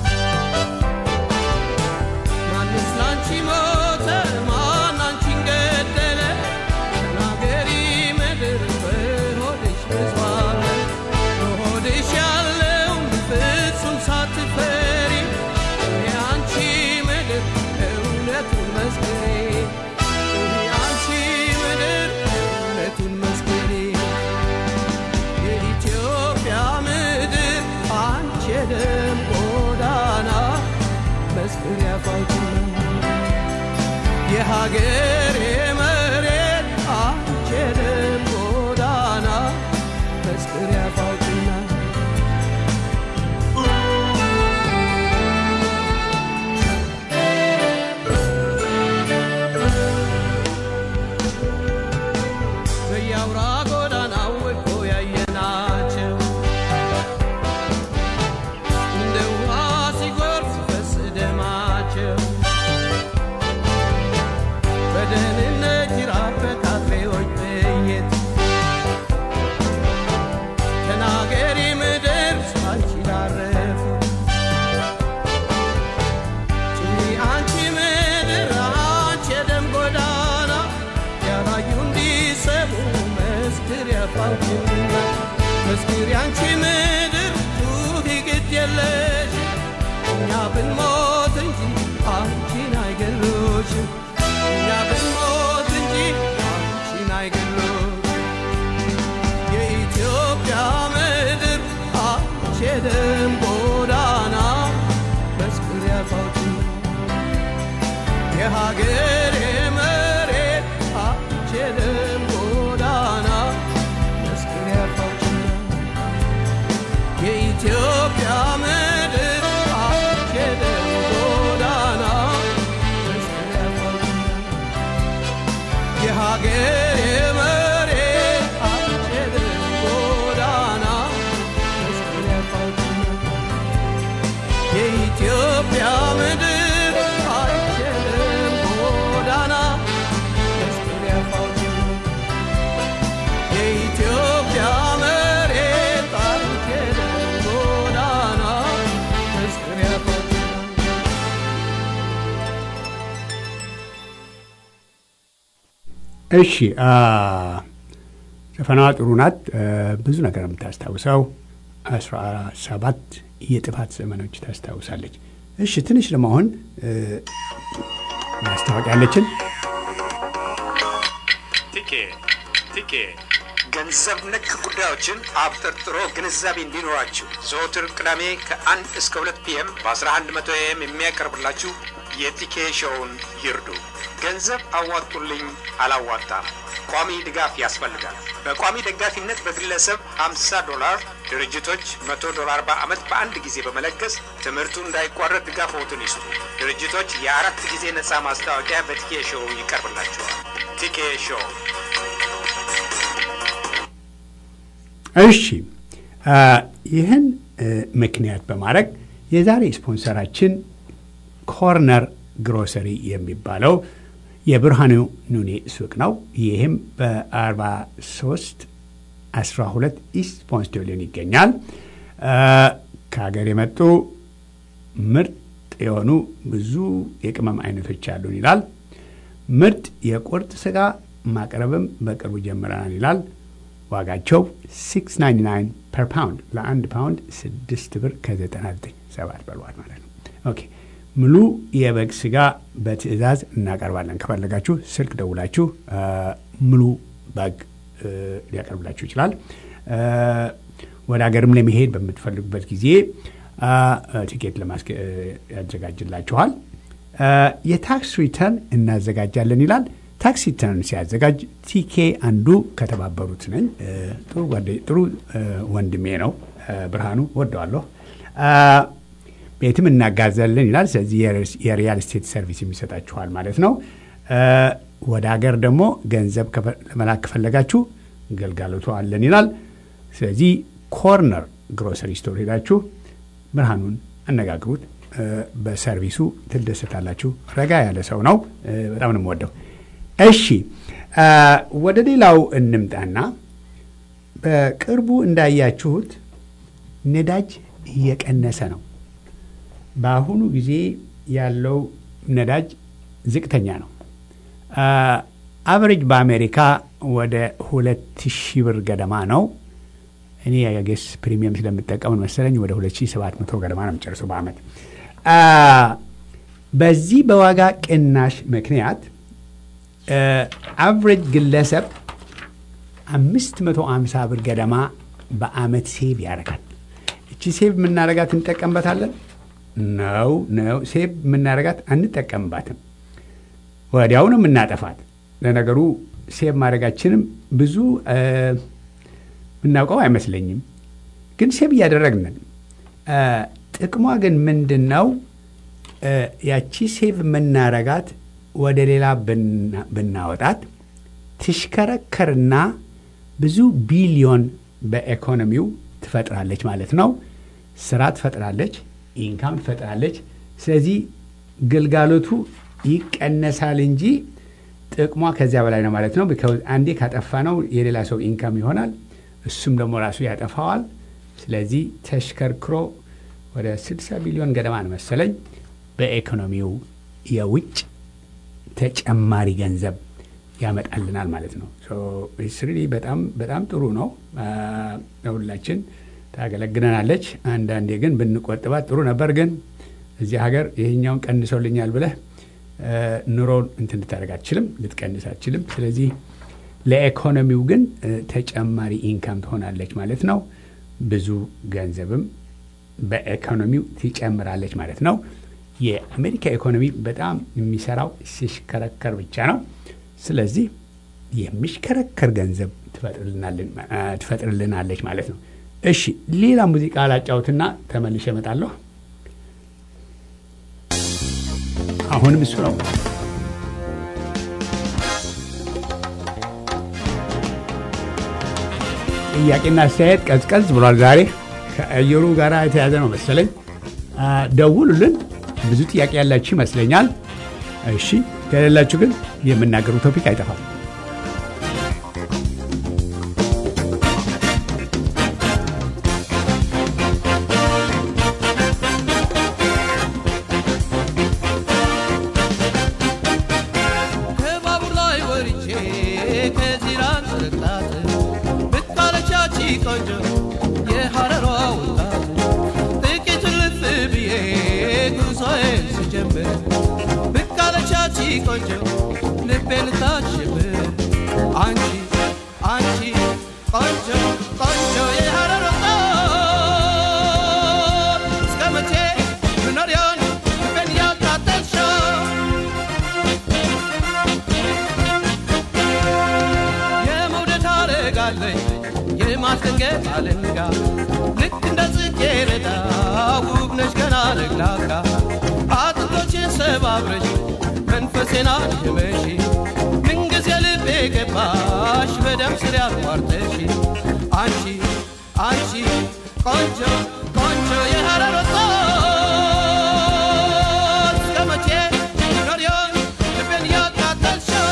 ማንስ ላንቺ ሞተ ማን አንቺን ገደለ ተናገሪ ምድር በሆድሽ ብዙአለ በሆድሽ ያለውን ፍጹም ሳትፈሪ የአንቺ ምድር እውነቱን መስክሪ የአንቺ ምድር እውነቱን መስክሪ የኢትዮጵያ ምድር አንቺ የደም ጎዳና መስክሪያ ፋውቲና የሀገሬ መሬት አንቺ የደም ጎዳና መስክሪያ ፋውቲና በየአውራ ጎዳናው ወድቆ ያየናቸው እንደ ውሃ ሲጎርፍ ሲፈስ ደማቸው በደህንነት ጅራፍ በካድሬዎች ጥይት ተናገሪ ምድር አንቺ ላረፉ ጭኒ አንቺ ምድር አንቺ የደም ጎዳና ያላዩ እንዲሰሙ መስክር ያፋውችና መስክር ያንቺ ምድር ጩኺ ግድ የለሽ እኛ ብንሞት እንጂ አንቺን አይገሎሽም እኛ ብንሞት እንጂ አንቺን አይገሎሽም የኢትዮጵያ ምድር አንቺ የደም ጎዳና መስክር ያፋውችና የሀገሬ መሬት አንቺ የደም ጎዳና መስክር ያፋውችና የኢትዮጵያ ምድር አንቺ የደም ጎዳና መስክር ያፋውችና የሀገሬ መሬት አንቺ የደም ጎዳና መስክር ያፋውችና የኢትዮጵያ ምድር አንቺ የደም ጎዳና መስክር ያፋውችና የኢትዮጵያ መሬት አንቺ የደም ጎዳና መስክር ያፋውችና እሺ አ፣ ዘፈናዋ ጥሩ ናት። እ፣ ብዙ ነገር የምታስታውሰው አስራ ሰባት የጥፋት ዘመኖች ታስታውሳለች። እሺ ትንሽ ለመሆን እ፣ ማስታወቂያ ያለችን ቲኬ ቲኬ ገንዘብ ነክ ጉዳዮችን አብጠርጥሮ ግንዛቤ እንዲኖራችሁ ዘወትር ቅዳሜ ከአንድ እስከ ሁለት ፒኤም በ1100 ኤም የሚያቀርብላችሁ የቲኬ ሾውን ይርዱ። ገንዘብ አዋጡልኝ አላዋጣም፣ ቋሚ ድጋፍ ያስፈልጋል። በቋሚ ደጋፊነት በግለሰብ 50 ዶላር፣ ድርጅቶች 100 ዶላር በዓመት በአንድ ጊዜ በመለገስ ትምህርቱ እንዳይቋረጥ ድጋፍዎትን ይስጡ። ድርጅቶች የአራት ጊዜ ነፃ ማስታወቂያ በቲኬ ሾው ይቀርብላቸዋል። ቲኬ ሾው እሺ አ፣ ይህን እ፣ ምክንያት በማድረግ የዛሬ ስፖንሰራችን ኮርነር ግሮሰሪ የሚባለው የብርሃኑ ኑኔ ሱቅ ነው። ይህም በ43 12 ኢስት ፖንስቴሊዮን ይገኛል። አ፣ ከሀገር የመጡ ምርጥ የሆኑ ብዙ የቅመም አይነቶች አሉን ይላል። ምርጥ የቁርጥ ስጋ ማቅረብም በቅርቡ ጀምረናል ይላል። ዋጋቸው 699 ፐር ፓውንድ ለአንድ ፓውንድ 6 ብር ከ99 ሰባት በሏል ማለት ነው። ኦኬ ሙሉ የበግ ስጋ በትዕዛዝ እናቀርባለን። ከፈለጋችሁ ስልክ ደውላችሁ አ፣ ሙሉ በግ እ፣ ሊያቀርብላችሁ ይችላል። አ፣ ወደ ሀገርም ለመሄድ በምትፈልጉበት ጊዜ አ፣ አ፣ ቲኬት ለማስገ- እ፣ ያዘጋጅላችኋል። አ፣ የታክስ ሪተርን እናዘጋጃለን ይላል። ታክስ ሪተርን ሲያዘጋጅ ቲኬ አንዱ ከተባበሩት ነኝ። እ፣ ጥሩ ጓደ- ጥሩ እ፣ ወንድሜ ነው እ፣ ብርሃኑ ወደዋለሁ። አ፣ ቤትም እናጋዛለን ይላል። ስለዚህ የሪስ- የሪያል ስቴት ሰርቪስ የሚሰጣችኋል ማለት ነው። እ፣ ወደ ሀገር ደግሞ ገንዘብ ከፈ- ለመላክ ከፈለጋችሁ ገልጋሎቱ አለን ይላል። ስለዚህ ኮርነር ግሮሰሪ ስቶር ሄዳችሁ ብርሃኑን አነጋግሩት። እ፣ በሰርቪሱ ትደሰታላችሁ። ረጋ ያለ ሰው ነው። እ፣ በጣም ነው የምወደው። እሺ እ፣ ወደ ሌላው እንምጣና በቅርቡ እንዳያችሁት ነዳጅ እየቀነሰ ነው። በአሁኑ ጊዜ ያለው ነዳጅ ዝቅተኛ ነው። አቨሬጅ በአሜሪካ ወደ ሁለት ሺህ ብር ገደማ ነው። እኔ የጌስ ፕሪሚየም ስለምጠቀምን መሰለኝ ወደ 2700 ገደማ ነው የሚጨርሰው በአመት። አ፣ በዚህ በዋጋ ቅናሽ ምክንያት አቨሬጅ ግለሰብ 550 ብር ገደማ በአመት ሴቭ ያደርጋል። እቺ ሴቭ የምናደርጋት እንጠቀምበታለን? ነው ነው። ሴቭ የምናደርጋት አንጠቀምባትም። ወዲያው ነው የምናጠፋት። ለነገሩ ሴቭ ማድረጋችንም ብዙ እ፣ የምናውቀው አይመስለኝም፣ ግን ሴቭ እያደረግንን እ፣ ጥቅሟ ግን ምንድን ነው? እ፣ ያቺ ሴቭ የምናረጋት ወደ ሌላ ብና- ብናወጣት ትሽከረከርና ብዙ ቢሊዮን በኢኮኖሚው ትፈጥራለች ማለት ነው። ስራ ትፈጥራለች፣ ኢንካም ትፈጥራለች። ስለዚህ ግልጋሎቱ ይቀነሳል እንጂ ጥቅሟ ከዚያ በላይ ነው ማለት ነው። ቢካውዝ አንዴ ካጠፋ ነው የሌላ ሰው ኢንካም ይሆናል፣ እሱም ደግሞ ራሱ ያጠፋዋል። ስለዚህ ተሽከርክሮ ወደ 60 ቢሊዮን ገደማ ነው መሰለኝ በኢኮኖሚው የውጭ ተጨማሪ ገንዘብ ያመጣልናል ማለት ነው። ስሪ በጣም በጣም ጥሩ ነው። አ፣ ለሁላችን ታገለግለናለች። አንዳንዴ ግን ብንቆጥባት ጥሩ ነበር። ግን እዚህ ሀገር ይህኛውን ቀንሰውልኛል ብለህ አ፣ ኑሮን እንትን ልታደርግ አትችልም፣ ልትቀንስ አትችልም። ስለዚህ ለኢኮኖሚው ግን አ፣ ተጨማሪ ኢንካም ትሆናለች ማለት ነው። ብዙ ገንዘብም በኢኮኖሚው ትጨምራለች ማለት ነው። የአሜሪካ ኢኮኖሚ በጣም የሚሰራው ሲሽከረከር ብቻ ነው። ስለዚህ የሚሽከረከር ገንዘብ ትፈጥርልናልን- አ፣ ትፈጥርልናለች ማለት ነው። እሺ ሌላ ሙዚቃ ላጫውትና ተመልሼ እመጣለሁ። አሁንም እሱ ነው። ጥያቄና አስተያየት ቀዝቀዝ ብሏል ዛሬ ከአየሩ ጋር የተያዘ ነው መሰለኝ። አ፣ ደውሉልን። ብዙ ጥያቄ ያላችሁ ይመስለኛል። እሺ ከሌላችሁ ግን የምናገሩ ቶፒክ አይጠፋም። ከባቡር ላይ ወርጄ ከዚራን ስርቅላት ብታለቻች ቆንጆ የሐረሯ ወጣት ጥቂት ልፍ ብዬ ጉዞዬን ስጀምር ብታለቻች ቆንጆ ልቤን ልታሽብር አንቺ አንቺ ቆንጆ ቆንጆ የሐረር ወጣት እስከ መቼ ምኖሪያን ልቤን ያቃጠልሽው የመውደድ አረጋለኝ የማስደንገጥ አለንጋ ልክ እንደ ጽጌረዳ ውብ ነሽ ገና ለግላጋ አጥንቶችን ሰባብረሽ መንፈሴን አድመሽ ምንጊዜ ልቤ ገባሽ በደም ስር ያቋርጠሽ አንቺ አንቺ ቆንጆ ቆንጆ የሐረር ወጣት እስከ መቼ ኖሪዮን ልቤን ያቃጠልሽው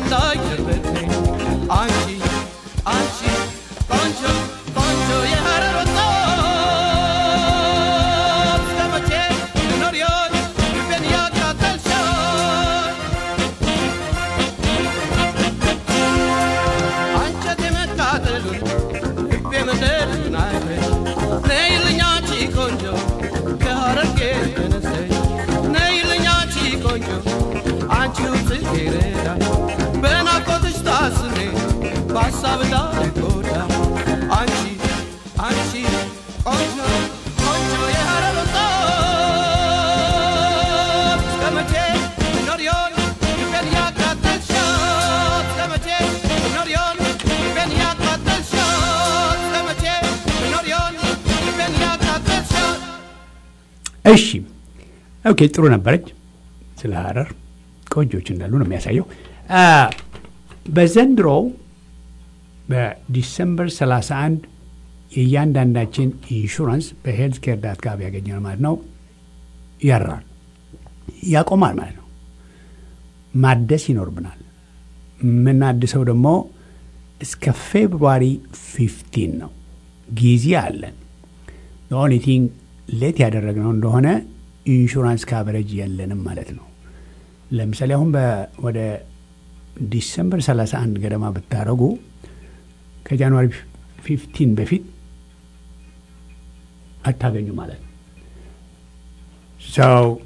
እንዳይደረሰኝ አንቺ አንቺ ቆንጆ ቆንጆ የሐረር ወጣት እስከ መቼ ልኖር ይሆን ልቤን ያቃጠልሻል አንጀቴ መቃጠሉን ልቤ መደሉን አይተሽ ነይልኝ አንቺ ቆንጆ ከሐረርጌ ተነስተሽ ነይልኝ አንቺ ቆንጆ አንቺው ጽጌረዳ በናፍቆትሽ ታስሬ በሀሳብ እንዳልጎዳ አንቺ አንቺ ቆንጆ ቆንጆ የሐረር ወጣት እስከ መቼ ልኖር ይሆን ልቤን ያቃጠልሻት እስከ መቼ ልኖር ይሆን ልቤን ያቃጠልሻት እስከ መቼ ልኖር ይሆን ልቤን ያቃጠልሻት እሺ ኦኬ ጥሩ ነበረች ስለ ሀረር ቆንጆች እንዳሉ ነው የሚያሳየው አ፣ በዘንድሮው በዲሰምበር 31 የእያንዳንዳችን ኢንሹራንስ በሄልት ኬር ዳት ጋር ያገኘነው ማለት ነው ያራል ያቆማል ማለት ነው ማደስ ይኖርብናል የምናድሰው ደግሞ እስከ ፌብሩዋሪ 15 ነው ጊዜ አለን ኦንሊ ቲንግ ሌት ያደረግነው እንደሆነ ኢንሹራንስ ካቨሬጅ የለንም ማለት ነው ለምሳሌ አሁን በ- ወደ ዲሰምበር 31 ገደማ ብታደረጉ ከጃንዋሪ 15 በፊት አታገኙ ማለት ነው ሰው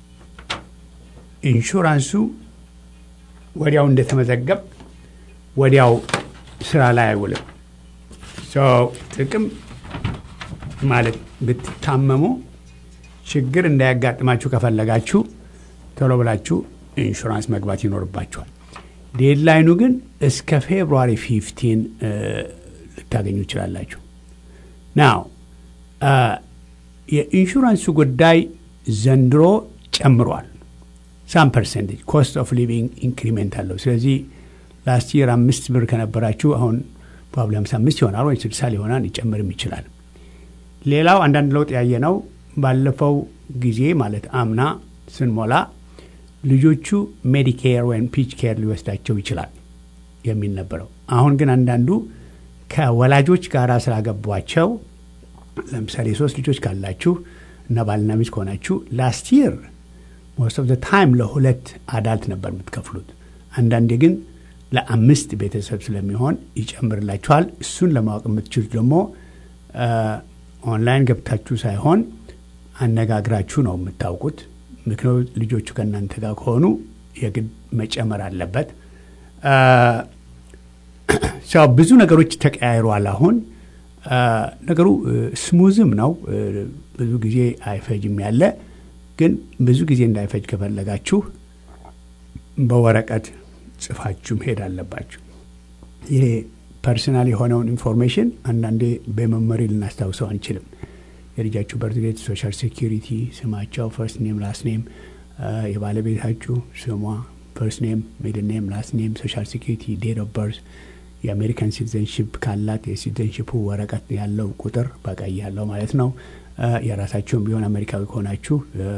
ኢንሹራንሱ ወዲያው እንደተመዘገብ ወዲያው ስራ ላይ አይውልም ሰው ጥቅም ማለት ብትታመሙ ችግር እንዳያጋጥማችሁ ከፈለጋችሁ ቶሎ ብላችሁ ኢንሹራንስ መግባት ይኖርባችኋል። ዴድላይኑ ግን እስከ ፌብሩዋሪ 15 እ፣ ልታገኙ ይችላላችሁ። ናው አ፣ የኢንሹራንሱ ጉዳይ ዘንድሮ ጨምሯል። ሳም ፐርሰንቴጅ ኮስት ኦፍ ሊቪንግ ኢንክሪሜንት አለው። ስለዚህ ላስት ይር አምስት ብር ከነበራችሁ አሁን ፕሮባብሊ 55 ይሆናል ወይ 60 ሊሆናል ሊጨምርም ይችላል። ሌላው አንዳንድ ለውጥ ያየ ነው። ባለፈው ጊዜ ማለት አምና ስንሞላ ልጆቹ ሜዲኬር ወይም ፒች ኬር ሊወስዳቸው ይችላል የሚል ነበረው። አሁን ግን አንዳንዱ ከወላጆች ጋር ስላገቧቸው ለምሳሌ ሶስት ልጆች ካላችሁ እና ባልና ሚስት ከሆናችሁ ላስት ይር ሞስት ኦፍ ታይም ለሁለት አዳልት ነበር የምትከፍሉት። አንዳንዴ ግን ለአምስት ቤተሰብ ስለሚሆን ይጨምርላችኋል። እሱን ለማወቅ የምትችሉት ደግሞ ኦንላይን ገብታችሁ ሳይሆን አነጋግራችሁ ነው የምታውቁት። ምክንያቱ ልጆቹ ከእናንተ ጋር ከሆኑ የግድ መጨመር አለበት። ሰው ብዙ ነገሮች ተቀያይሯል። አሁን ነገሩ ስሙዝም ነው። ብዙ ጊዜ አይፈጅም ያለ ግን ብዙ ጊዜ እንዳይፈጅ ከፈለጋችሁ በወረቀት ጽፋችሁ መሄድ አለባችሁ። ይሄ ፐርሰናል የሆነውን ኢንፎርሜሽን አንዳንዴ በመመሪ ልናስታውሰው አንችልም። የልጃችሁ በርትዴት፣ ሶሻል ሴኪሪቲ፣ ስማቸው፣ ፈርስት ኔም፣ ላስት ኔም፣ የባለቤታችሁ ስሟ፣ ፈርስት ኔም፣ ሚድል ኔም፣ ላስት ኔም፣ ሶሻል ሴኪሪቲ፣ ዴት ኦፍ በርዝ፣ የአሜሪካን ሲቲዘንሽፕ ካላት የሲቲዘንሽፑ ወረቀት ያለው ቁጥር በቀይ ያለው ማለት ነው። የራሳችሁም ቢሆን አሜሪካዊ ከሆናችሁ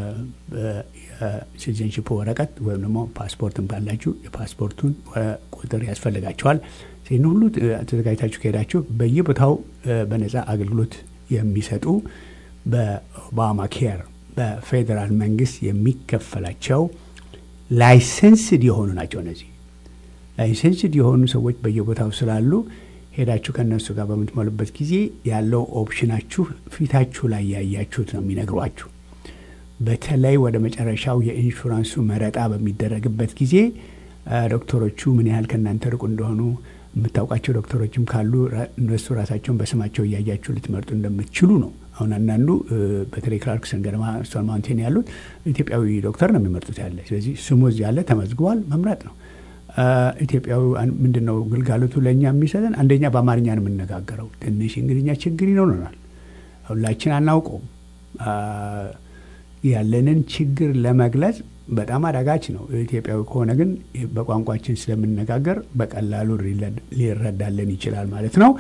የሲቲዘንሽፑ ወረቀት ወይም ደግሞ ፓስፖርትም ካላችሁ የፓስፖርቱን ቁጥር ያስፈልጋቸዋል። ይህን ሁሉ ተዘጋጅታችሁ ከሄዳችሁ በየቦታው በነጻ አገልግሎት የሚሰጡ በኦባማ ኬር በፌዴራል መንግስት የሚከፈላቸው ላይሰንስድ የሆኑ ናቸው። እነዚህ ላይሰንስድ የሆኑ ሰዎች በየቦታው ስላሉ ሄዳችሁ ከእነሱ ጋር በምትሞሉበት ጊዜ ያለው ኦፕሽናችሁ ፊታችሁ ላይ ያያችሁት ነው የሚነግሯችሁ። በተለይ ወደ መጨረሻው የኢንሹራንሱ መረጣ በሚደረግበት ጊዜ ዶክተሮቹ ምን ያህል ከእናንተ ርቁ እንደሆኑ የምታውቃቸው ዶክተሮችም ካሉ እነሱ ራሳቸውን በስማቸው እያያችሁ ልትመርጡ እንደምትችሉ ነው። አሁን አንዳንዱ በተለይ ክላርክሰን ገደማ ስቶን ማውንቴን ያሉት ኢትዮጵያዊ ዶክተር ነው የሚመርጡት ያለ። ስለዚህ ስሙ እዚህ ያለ ተመዝግቧል፣ መምረጥ ነው። ኢትዮጵያዊ ምንድን ነው ግልጋሎቱ ለእኛ የሚሰጠን? አንደኛ በአማርኛ ነው የምነጋገረው። ትንሽ እንግሊዝኛ ችግር ይኖረናል፣ ሁላችን አናውቀውም። ያለንን ችግር ለመግለጽ በጣም አዳጋች ነው። ኢትዮጵያዊ ከሆነ ግን በቋንቋችን ስለምነጋገር በቀላሉ ሊረዳለን ይችላል ማለት ነው።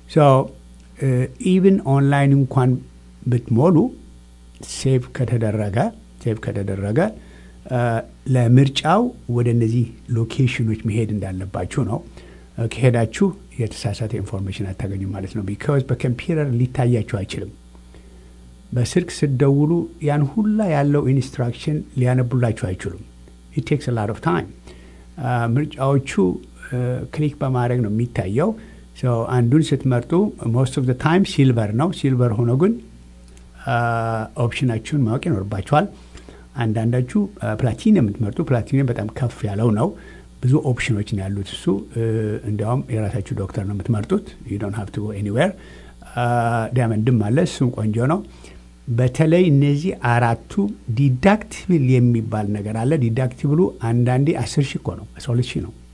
ኢቭን ኦንላይን እንኳን ብትሞሉ ሴቭ ከተደረገ ሴቭ ከተደረገ ለምርጫው ወደ እነዚህ ሎኬሽኖች መሄድ እንዳለባችሁ ነው። ከሄዳችሁ የተሳሳተ ኢንፎርሜሽን አታገኙ ማለት ነው። ቢካዝ በኮምፒውተር ሊታያችሁ አይችልም። በስልክ ስትደውሉ ያን ሁላ ያለው ኢንስትራክሽን ሊያነቡላችሁ አይችሉም። ኢት ቴክስ ላት ኦፍ ታይም። ምርጫዎቹ ክሊክ በማድረግ ነው የሚታየው። አንዱን ስትመርጡ ሞስት ኦፍ ታይም ሲልቨር ነው። ሲልቨር ሆኖ ግን ኦፕሽናችሁን ማወቅ ይኖርባችኋል። አንዳንዳችሁ ፕላቲኒየም የምትመርጡ ፕላቲኒየም በጣም ከፍ ያለው ነው። ብዙ ኦፕሽኖች ነው ያሉት። እሱ እንዲያውም የራሳችሁ ዶክተር ነው የምትመርጡት። ዩ ዶንት ሃቭ ቱ ጎ ኤኒዌር። ዳያመንድም አለ፣ እሱም ቆንጆ ነው። በተለይ እነዚህ አራቱ ዲዳክቲብል የሚባል ነገር አለ። ዲዳክቲብሉ አንዳንዴ አስር ሺህ እኮ ነው፣ አስራ ሁለት ሺህ ነው።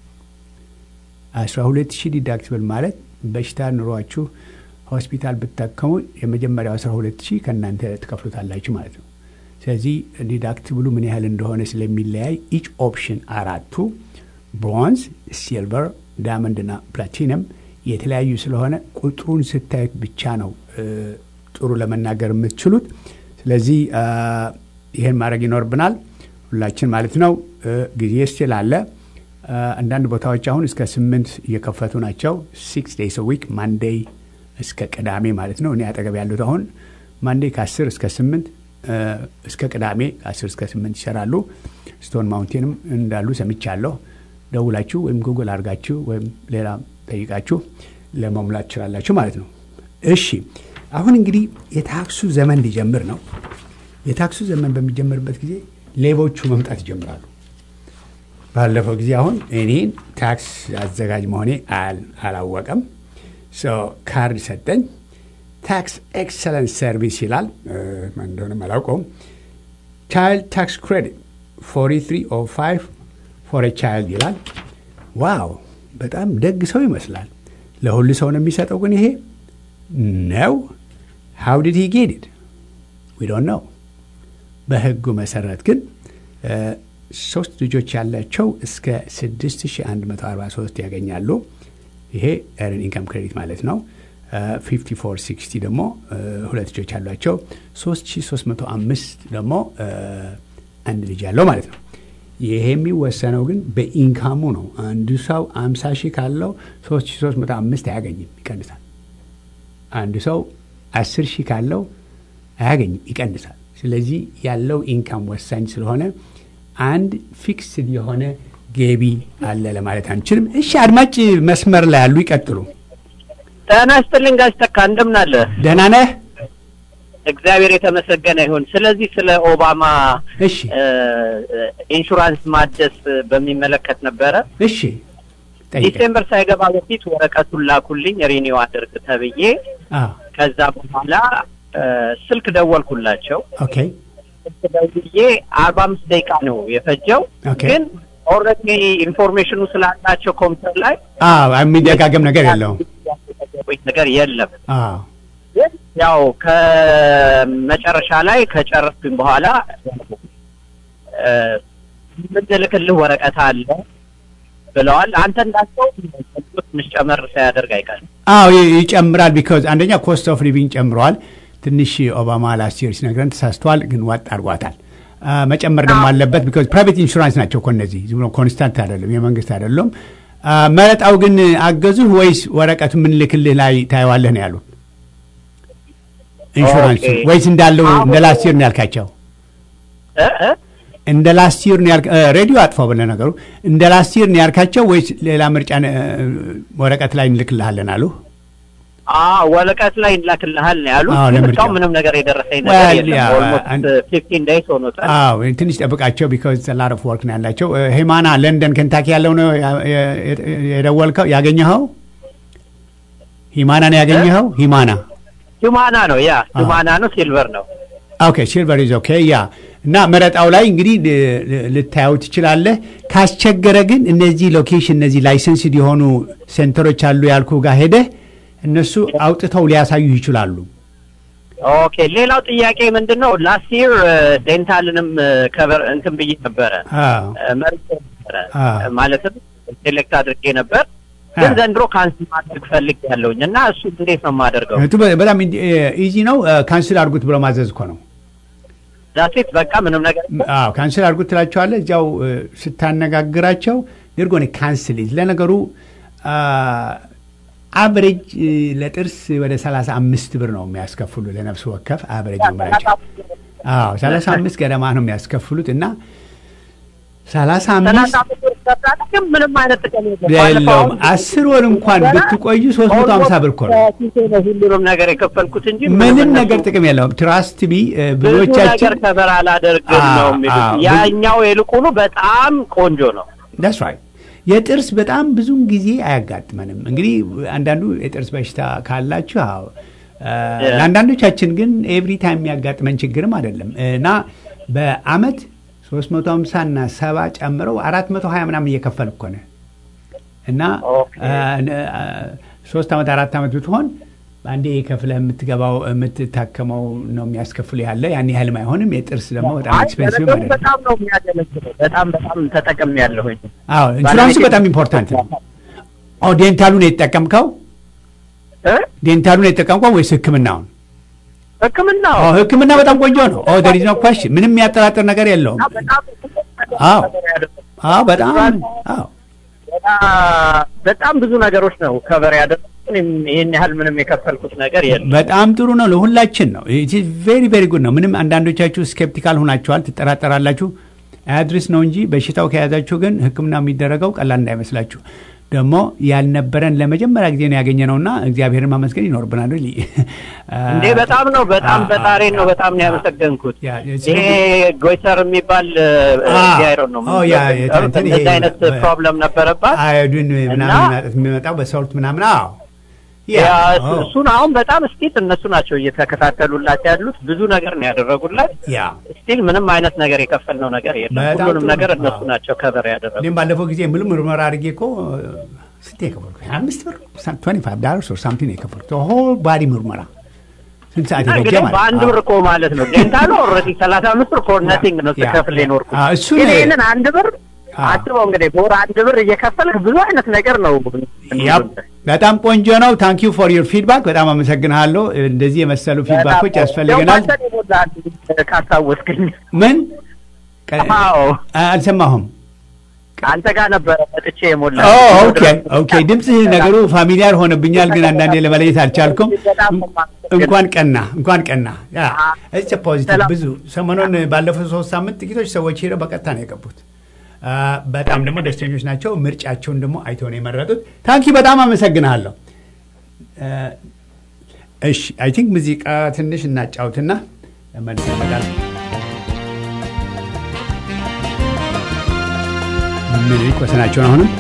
አስራ ሁለት ሺህ ዲዳክቲብል ማለት በሽታ ኑሯችሁ ሆስፒታል ብታከሙ የመጀመሪያው አስራ ሁለት ሺህ ከእናንተ ትከፍሉታላችሁ ማለት ነው። ስለዚህ ዲዳክቲብሉ ምን ያህል እንደሆነ ስለሚለያይ ኢች ኦፕሽን አራቱ ብሮንዝ፣ ሲልቨር፣ ዳያመንድና ፕላቲነም የተለያዩ ስለሆነ ቁጥሩን ስታዩት ብቻ ነው ጥሩ ለመናገር የምትችሉት። ስለዚህ ይህን ማድረግ ይኖርብናል ሁላችን ማለት ነው። ጊዜ ስላለ አንዳንድ ቦታዎች አሁን እስከ ስምንት እየከፈቱ ናቸው። ሲክስ ዴይስ ዊክ ማንዴይ እስከ ቅዳሜ ማለት ነው። እኔ አጠገብ ያሉት አሁን ማንዴይ ከአስር እስከ ስምንት እስከ ቅዳሜ ከአስር እስከ ስምንት ይሰራሉ። ስቶን ማውንቴንም እንዳሉ ሰምቻለሁ። ደውላችሁ ወይም ጉግል አድርጋችሁ ወይም ሌላ ጠይቃችሁ ለመሙላት ትችላላችሁ ማለት ነው። እሺ አሁን እንግዲህ የታክሱ ዘመን ሊጀምር ነው። የታክሱ ዘመን በሚጀምርበት ጊዜ ሌቦቹ መምጣት ይጀምራሉ። ባለፈው ጊዜ አሁን እኔን ታክስ አዘጋጅ መሆኔ አላወቀም። ካርድ ሰጠኝ። ታክስ ኤክሰለንስ ሰርቪስ ይላል እንደሆነም አላውቀውም። ቻይልድ ታክስ ክሬዲት 4305 ፎር ቻይልድ ይላል። ዋው በጣም ደግ ሰው ይመስላል። ለሁሉ ሰው ነው የሚሰጠው። ግን ይሄ ነው ሃው ዲድ ሂ ጌት ኢት ዊ ዶንት ነው። በህጉ መሰረት ግን ሶስት ልጆች ያላቸው እስከ 6143 ያገኛሉ። ይሄ ኤርን ኢንካም ክሬዲት ማለት ነው። 5460 ደግሞ ሁለት ልጆች ያሏቸው 3305 ደግሞ አንድ ልጅ ያለው ማለት ነው። ይሄ የሚወሰነው ግን በኢንካሙ ነው። አንዱ ሰው 50 ሺህ ካለው 3305 አያገኝም፣ ይቀንሳል። አንዱ ሰው 10 ሺህ ካለው አያገኝም፣ ይቀንሳል። ስለዚህ ያለው ኢንካም ወሳኝ ስለሆነ አንድ ፊክስድ የሆነ ገቢ አለ ለማለት አንችልም። እሺ አድማጭ መስመር ላይ ያሉ ይቀጥሉ። ጤና ይስጥልኝ ጋሽ ተካ እንደምን አለ? ደህና ነህ? እግዚአብሔር የተመሰገነ ይሁን። ስለዚህ ስለ ኦባማ እሺ ኢንሹራንስ ማደስ በሚመለከት ነበረ። እሺ ጠይቀኝ። ዲሴምበር ሳይገባ በፊት ወረቀቱን ላኩልኝ ሪኒው አድርግ ተብዬ አዎ ከዛ በኋላ ስልክ ደወልኩላቸው። ኦኬ ስልክ ደውዬ አርባ አምስት ደቂቃ ነው የፈጀው። ኦኬ። ግን ኦልሬዲ ኢንፎርሜሽኑ ስላላቸው ኮምፒውተር ላይ አዎ የሚደጋገም ነገር የለውም። ነገር የለም። አዎ ግን ያው ከመጨረሻ ላይ ከጨረስኩኝ በኋላ የምንልክልህ ወረቀት አለ ብለዋል። አንተ እንዳልከው ትንሽ ጨመር ሳያደርግ አይቀርም። አዎ ይ- ይጨምራል። ቢካዝ አንደኛ ኮስት ኦፍ ሊቪንግ ጨምረዋል። ትንሽ ኦባማ ላስት ይር ሲነግረን ተሳስተዋል፣ ግን ዋጥ አድርጓታል። አ፣ መጨመር ደግሞ አለበት። ቢካዝ ፕራይቬት ኢንሹራንስ ናቸው እኮ እነዚህ ዝም ብሎ ኮንስታንት አይደለም፣ የመንግስት አይደለም። አ፣ መረጣው ግን አገዙህ ወይስ ወረቀቱ የምንልክልህ ላይ ታየዋለህ ነው ያሉት? ኢንሹራንሱ ኦኬ። ወይስ እንዳለው አሁን- እንደ ላስት ይር ነው ያልካቸው? እ እ እንደ ላስት ይር ነው ያልክ እ፣ ሬዲዮ አጥፋው ብለህ ነገሩ እንደ ላስት ይር ነው ያልካቸው ወይስ ሌላ ምርጫ እ፣ ወረቀት ላይ እንልክልሃለን አሉ? አዎ ወረቀት ላይ እንላክልሃል ነው ያሉት። አዎ፣ ግን ለምርጫው። እስካሁን ምንም ነገር የደረሰኝ Well, ነገር የለም። yeah, ኦልሞስት and- ፊፍቲን ዴይስ ሆኖታል። አዎ ትንሽ ጠብቃቸው ቢካዝ ላር ኦፍ ወርክ ነው ያላቸው። እ፣ ሂማና ለንደን ኬንታኪ ያለው ነው ያ- የ- የ- የደወልከው ያገኘኸው? ሂማና ነው ያገኘኸው? ሂማና ሂማና ነው ያ ሂማና ነው ሲልቨር ነው። ኦኬ ሲልቨር ኢዝ ኦኬ ያ እና መረጣው ላይ እንግዲህ ል- ል- ልታየው ትችላለህ። ካስቸገረ ግን እነዚህ ሎኬሽን እነዚህ ላይሰንስድ የሆኑ ሴንተሮች አሉ ያልኩ ጋር ሄደህ እነሱ አውጥተው ሊያሳዩ ይችላሉ። ኦኬ ሌላው ጥያቄ ምንድን ነው? ላስት ይር ዴንታልንም ከበር እንትን ብዬ ነበረ አዎ መርጬ ነበረ አዎ። ማለትም ሴሌክት አድርጌ ነበር። ግን አዎ። ዘንድሮ ካንስል ማድረግ ፈልግ ያለውኝ እና እሱ እንዴት ነው የማደርገው? እቱ በ- በጣም ኢዚ ነው። ካንስል አድርጉት ብሎ ማዘዝ እኮ ነው። ዛሴት በቃ ምንም ነገር አዎ ካንስል አድርጉት ትላቸዋለህ። እዚያው እ፣ ስታነጋግራቸው ድርጎን ካንስል ለነገሩ አብሬጅ ለጥርስ ወደ 35 ብር ነው የሚያስከፍሉ ለነፍስ ወከፍ አብሬጅ ምላቸው አዎ 35 ገደማ ነው የሚያስከፍሉት እና 35 ሰላሳ ብር ይሰጣል፣ ግን ምንም አይነት ጥቅም የለም። የለውም። ባለፈው አስር ወር እንኳን ብትቆዩ 350 ብር እኮ ነው። ከኪሴ ነው ሁሉንም ነገር የከፈልኩት እንጂ ምንም እነሱ ነገር ጥቅም የለውም። ትራስት ቢ ብዙ ነገር ብዙዎቻችን ከበር አላደርግም አዎ፣ ነው የሚሉት። አዎ። ያኛው ይልቁኑ በጣም ቆንጆ ነው። ዳስ ራይት የጥርስ በጣም ብዙውን ጊዜ አያጋጥመንም። እንግዲህ አንዳንዱ የጥርስ በሽታ ካላችሁ አዎ፣ እ፣ Yeah. ለአንዳንዶቻችን ግን ኤቭሪ ታይም የሚያጋጥመን ችግርም አይደለም እና በአመት 350 እና ሰባ ጨምረው 420 ምናምን እየከፈል እኮ ነው እና Okay. እ፣ እ፣ ሶስት ዓመት አራት ዓመት ብትሆን በአንዴ ከፍለህ የምትገባው የምትታከመው ነው የሚያስከፍሉ ያለ ያን ያህልም አይሆንም። የጥርስ ደግሞ በጣም አይ ኤክስፔንሲቭ ለነገሩ አይደለም። በጣም ነው የሚያገለግለው። በጣም በጣም ተጠቅም ያለሁኝ አዎ ኢንሹራንሱ በጣም ኢምፖርታንት ነው። ኦ ዴንታሉን የተጠቀምከው እ? ዴንታሉን የተጠቀምከው ወይስ ሕክምናውን? ሕክምናው ኦ ሕክምና በጣም ቆንጆ ነው። ኦ ደር ኢዝ ኖ ኳስችን ምንም የሚያጠራጥር ነገር የለውም። በጣም አዎ አዎ በጣም አዎ በጣም- በጣም ብዙ ነገሮች ነው ከበር ያደረጉት። እኔም ይህን ያህል ምንም የከፈልኩት ነገር የለም። በጣም ጥሩ ነው። ለሁላችን ነው። ቬሪ ቬሪ ጉድ ነው። ምንም አንዳንዶቻችሁ ስኬፕቲካል ሆናችኋል፣ ትጠራጠራላችሁ። አያድርስ ነው እንጂ በሽታው ከያዛችሁ ግን ሕክምና የሚደረገው ቀላል እንዳይመስላችሁ። ደግሞ ያልነበረን ለመጀመሪያ ጊዜ ነው ያገኘነውና እግዚአብሔርን ማመስገን ይኖርብናል። ሊ እንዴ በጣም ነው በጣም አ- በጣሬን ነው አ- በጣም ነው ያመሰገንኩት። ያ ይሄ ጎይተር የሚባል አ- ዲያይሮ ነው ኦ፣ ያ የተ- እንትን ይሄ እንደዚህ አይነት በ- ፕሮብለም ነበረባት። አዮዲን ምናምን እና- ማጠት የሚመጣው በሶልት ምናምን አዎ ያ ኦ፣ እሱን አሁን በጣም ስቲል እነሱ ናቸው እየተከታተሉላት ያሉት። ብዙ ነገር ነው ያደረጉላት። ያ ስቲል ምንም አይነት ነገር የከፈልነው ነገር የለም። በጣም ሁሉንም ጥሩ ነገር ነው። እነሱ አዎ። ናቸው ከበር ያደረጉት። እኔም ባለፈው ጊዜ ሙሉ ምርመራ አድርጌ እኮ ስንት የከፈልኩ አምስት ብር ትዌንቲ ፋይቭ ዳላርስ ኦር ሳምቲንግ የከፈልኩት ሆል ባዲ ምርመራ ስንት ሰዓት የፈጀ እንግዲህ ማለት በአንድ ነው። ብር እኮ ማለት ነው። ዴንታሉ ኦልሬዲ ሰላሳ አምስት ብር ፎር ነቲንግ ነው ያ፣ ስከፍል ያ። የኖርኩት። አዎ፣ እሱ ግን ነው። ይህንን አንድ ብር አዎ። አስበው እንግዲህ በወር አንድ ብር እየከፈልክ ብዙ አይነት ነገር ነው ያፕ በጣም ቆንጆ ነው። ታንክ ዩ ፎር ዩር ፊድባክ በጣም አመሰግንሃለሁ። እንደዚህ የመሰሉ ፊድባኮች ያስፈልገናል። ካስታወስክኝ ምን ቀ- አዎ አልሰማሁም። አንተ ጋር ነበረ መጥቼ የሞላ ኦ ኦኬ ኦኬ። ድምፅህ ነገሩ ፋሚሊያር ሆነብኛል፣ ግን አንዳንዴ ለመለየት አልቻልኩም። እንኳን ቀና እንኳን ቀና ያ እስ ፖዚቲቭ ብዙ ሰሞኑን ባለፈው ሶስት ሳምንት ጥቂቶች ሰዎች ሄደው በቀጥታ ነው የገቡት። አ፣ በጣም ደግሞ ደስተኞች ናቸው። ምርጫቸውን ደግሞ አይተው ነው የመረጡት። ታንኪ በጣም አመሰግናለሁ። አ፣ እሺ አይ ቲንክ ሙዚቃ ትንሽ እናጫውትና መልስ ይመጣል። ምኒልክ ወሰናቸውን አሁንም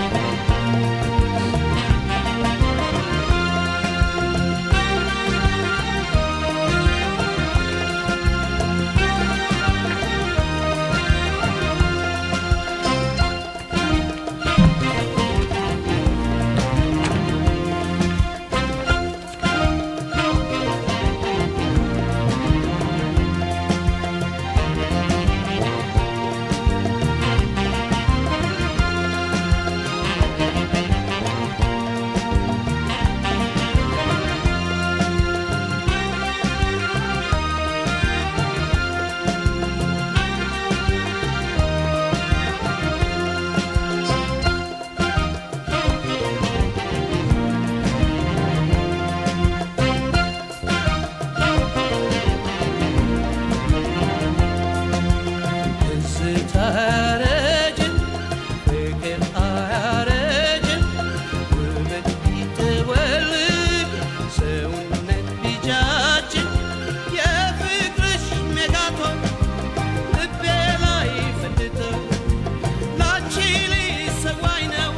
ትዝታ አያረጅም፣ ፍቅር አያረጅም፣ ውበት ቢጠወልግ፣ ሰውነት ቢጃጅም፣ የፍቅርሽ ሜጋቶን ልቤ ላይ ፈንድቶ ላንቺ ሊሰዋኝ ነው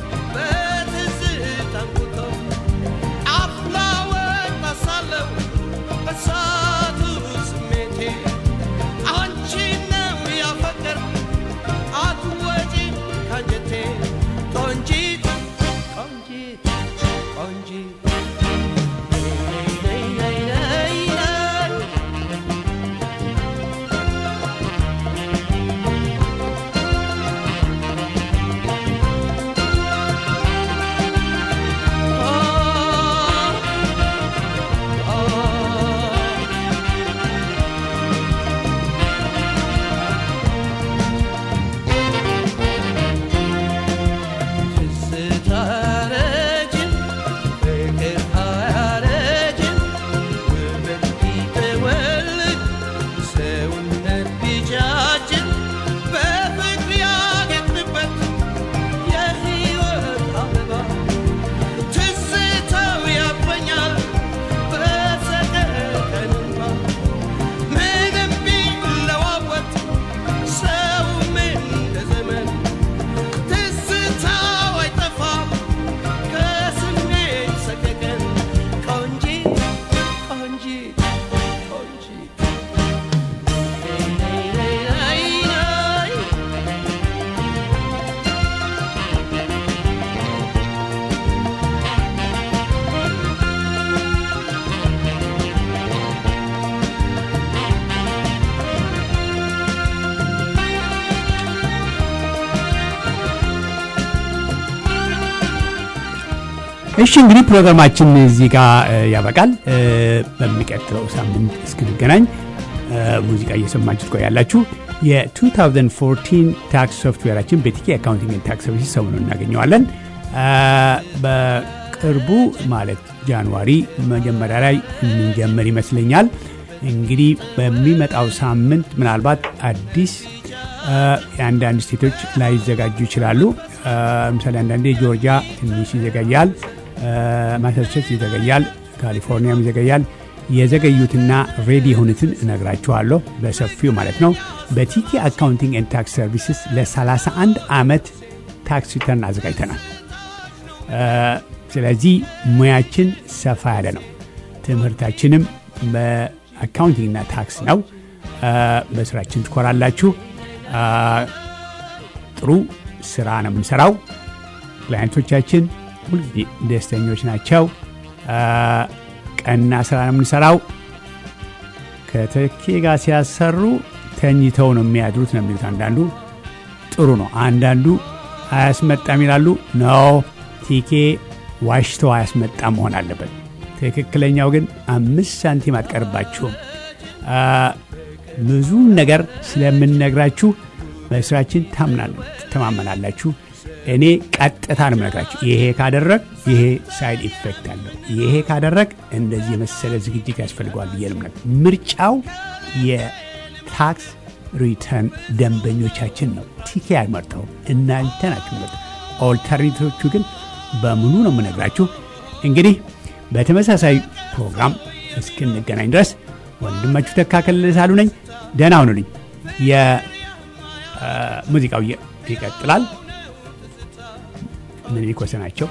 በትዝታ አንጉቶ አፍላ ወጣት ሳለሁ በሳቱ ስሜቴ አንቺ ነው ያፈቀርኩ አትወጪ ካንጀቴ ቆንጂት ቆንጂት ቆንጂት ነይ ነይ ነይ ነይ አ አ እሺ እንግዲህ ፕሮግራማችን እዚህ ጋር እ, ያበቃል። እ, በሚቀጥለው ሳምንት እስክንገናኝ እ, ሙዚቃ እየሰማችሁ ትቆያላችሁ። የ2014 ታክስ ሶፍትዌራችን በቲኬ አካውንቲንግ ኤንድ ታክስ ሰርቪስ ሰሞኑን እናገኘዋለን። እ, በቅርቡ ማለት ጃንዋሪ መጀመሪያ ላይ የምንጀምር ይመስለኛል። እንግዲህ በሚመጣው ሳምንት ምናልባት አዲስ እ፣ የአንዳንድ ስቴቶች ላይዘጋጁ ይችላሉ። እ፣ ለምሳሌ አንዳንዴ ጆርጂያ ትንሽ ይዘገያል፣ እ፣ ማሳቹሴትስ ይዘገያል፣ ካሊፎርኒያም ይዘገያል። የዘገዩትና ሬዲ የሆኑትን እነግራችኋለሁ በሰፊው ማለት ነው። በቲኬ አካውንቲንግ ኤንድ ታክስ ሰርቪስስ ለ31 ዓመት ታክስ ሪተርን አዘጋጅተናል። እ፣ ስለዚህ ሙያችን ሰፋ ያለ ነው። ትምህርታችንም በአካውንቲንግና ታክስ ነው። እ፣ በስራችን ትኮራላችሁ። እ፣ ጥሩ ስራ ነው የምንሰራው። ክላይንቶቻችን ሁልጊዜ ደስተኞች ናቸው። እ፣ ቀና ስራ ነው የምንሰራው። ከተኬ ጋር ሲያሰሩ ተኝተው ነው የሚያድሩት ነው የሚሉት አንዳንዱ። ጥሩ ነው። አንዳንዱ አያስመጣም ይላሉ። ነው ቲኬ ዋሽተው አያስመጣም መሆን አለበት። ትክክለኛው ግን አምስት ሳንቲም አትቀርባችሁም። አ፣ ብዙ ነገር ስለምንነግራችሁ በስራችን ታምናለ- ትተማመናላችሁ። እኔ ቀጥታ ነው የምነግራችሁ። ይሄ ካደረግ ይሄ ሳይድ ኢፌክት አለው፣ ይሄ ካደረግ እንደዚህ የመሰለ ዝግጅት ያስፈልገዋል ብዬ ነው የምነግርህ። ምርጫው የታክስ ሪተርን ደንበኞቻችን ነው። ቲኬ ያልመርጠው እናንተ ናችሁ መርጠው። ኦልተርኔቲቮቹ ግን በሙሉ ነው የምነግራችሁ። እንግዲህ በተመሳሳይ ፕሮግራም እስክንገናኝ ድረስ ወንድማችሁ ተካከል ሳሉ ነኝ። ደህና ሁኑልኝ። የሙዚቃው ይቀጥላል። ምኒልክ ወሰናቸው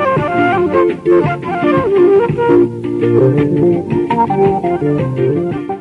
Thank you.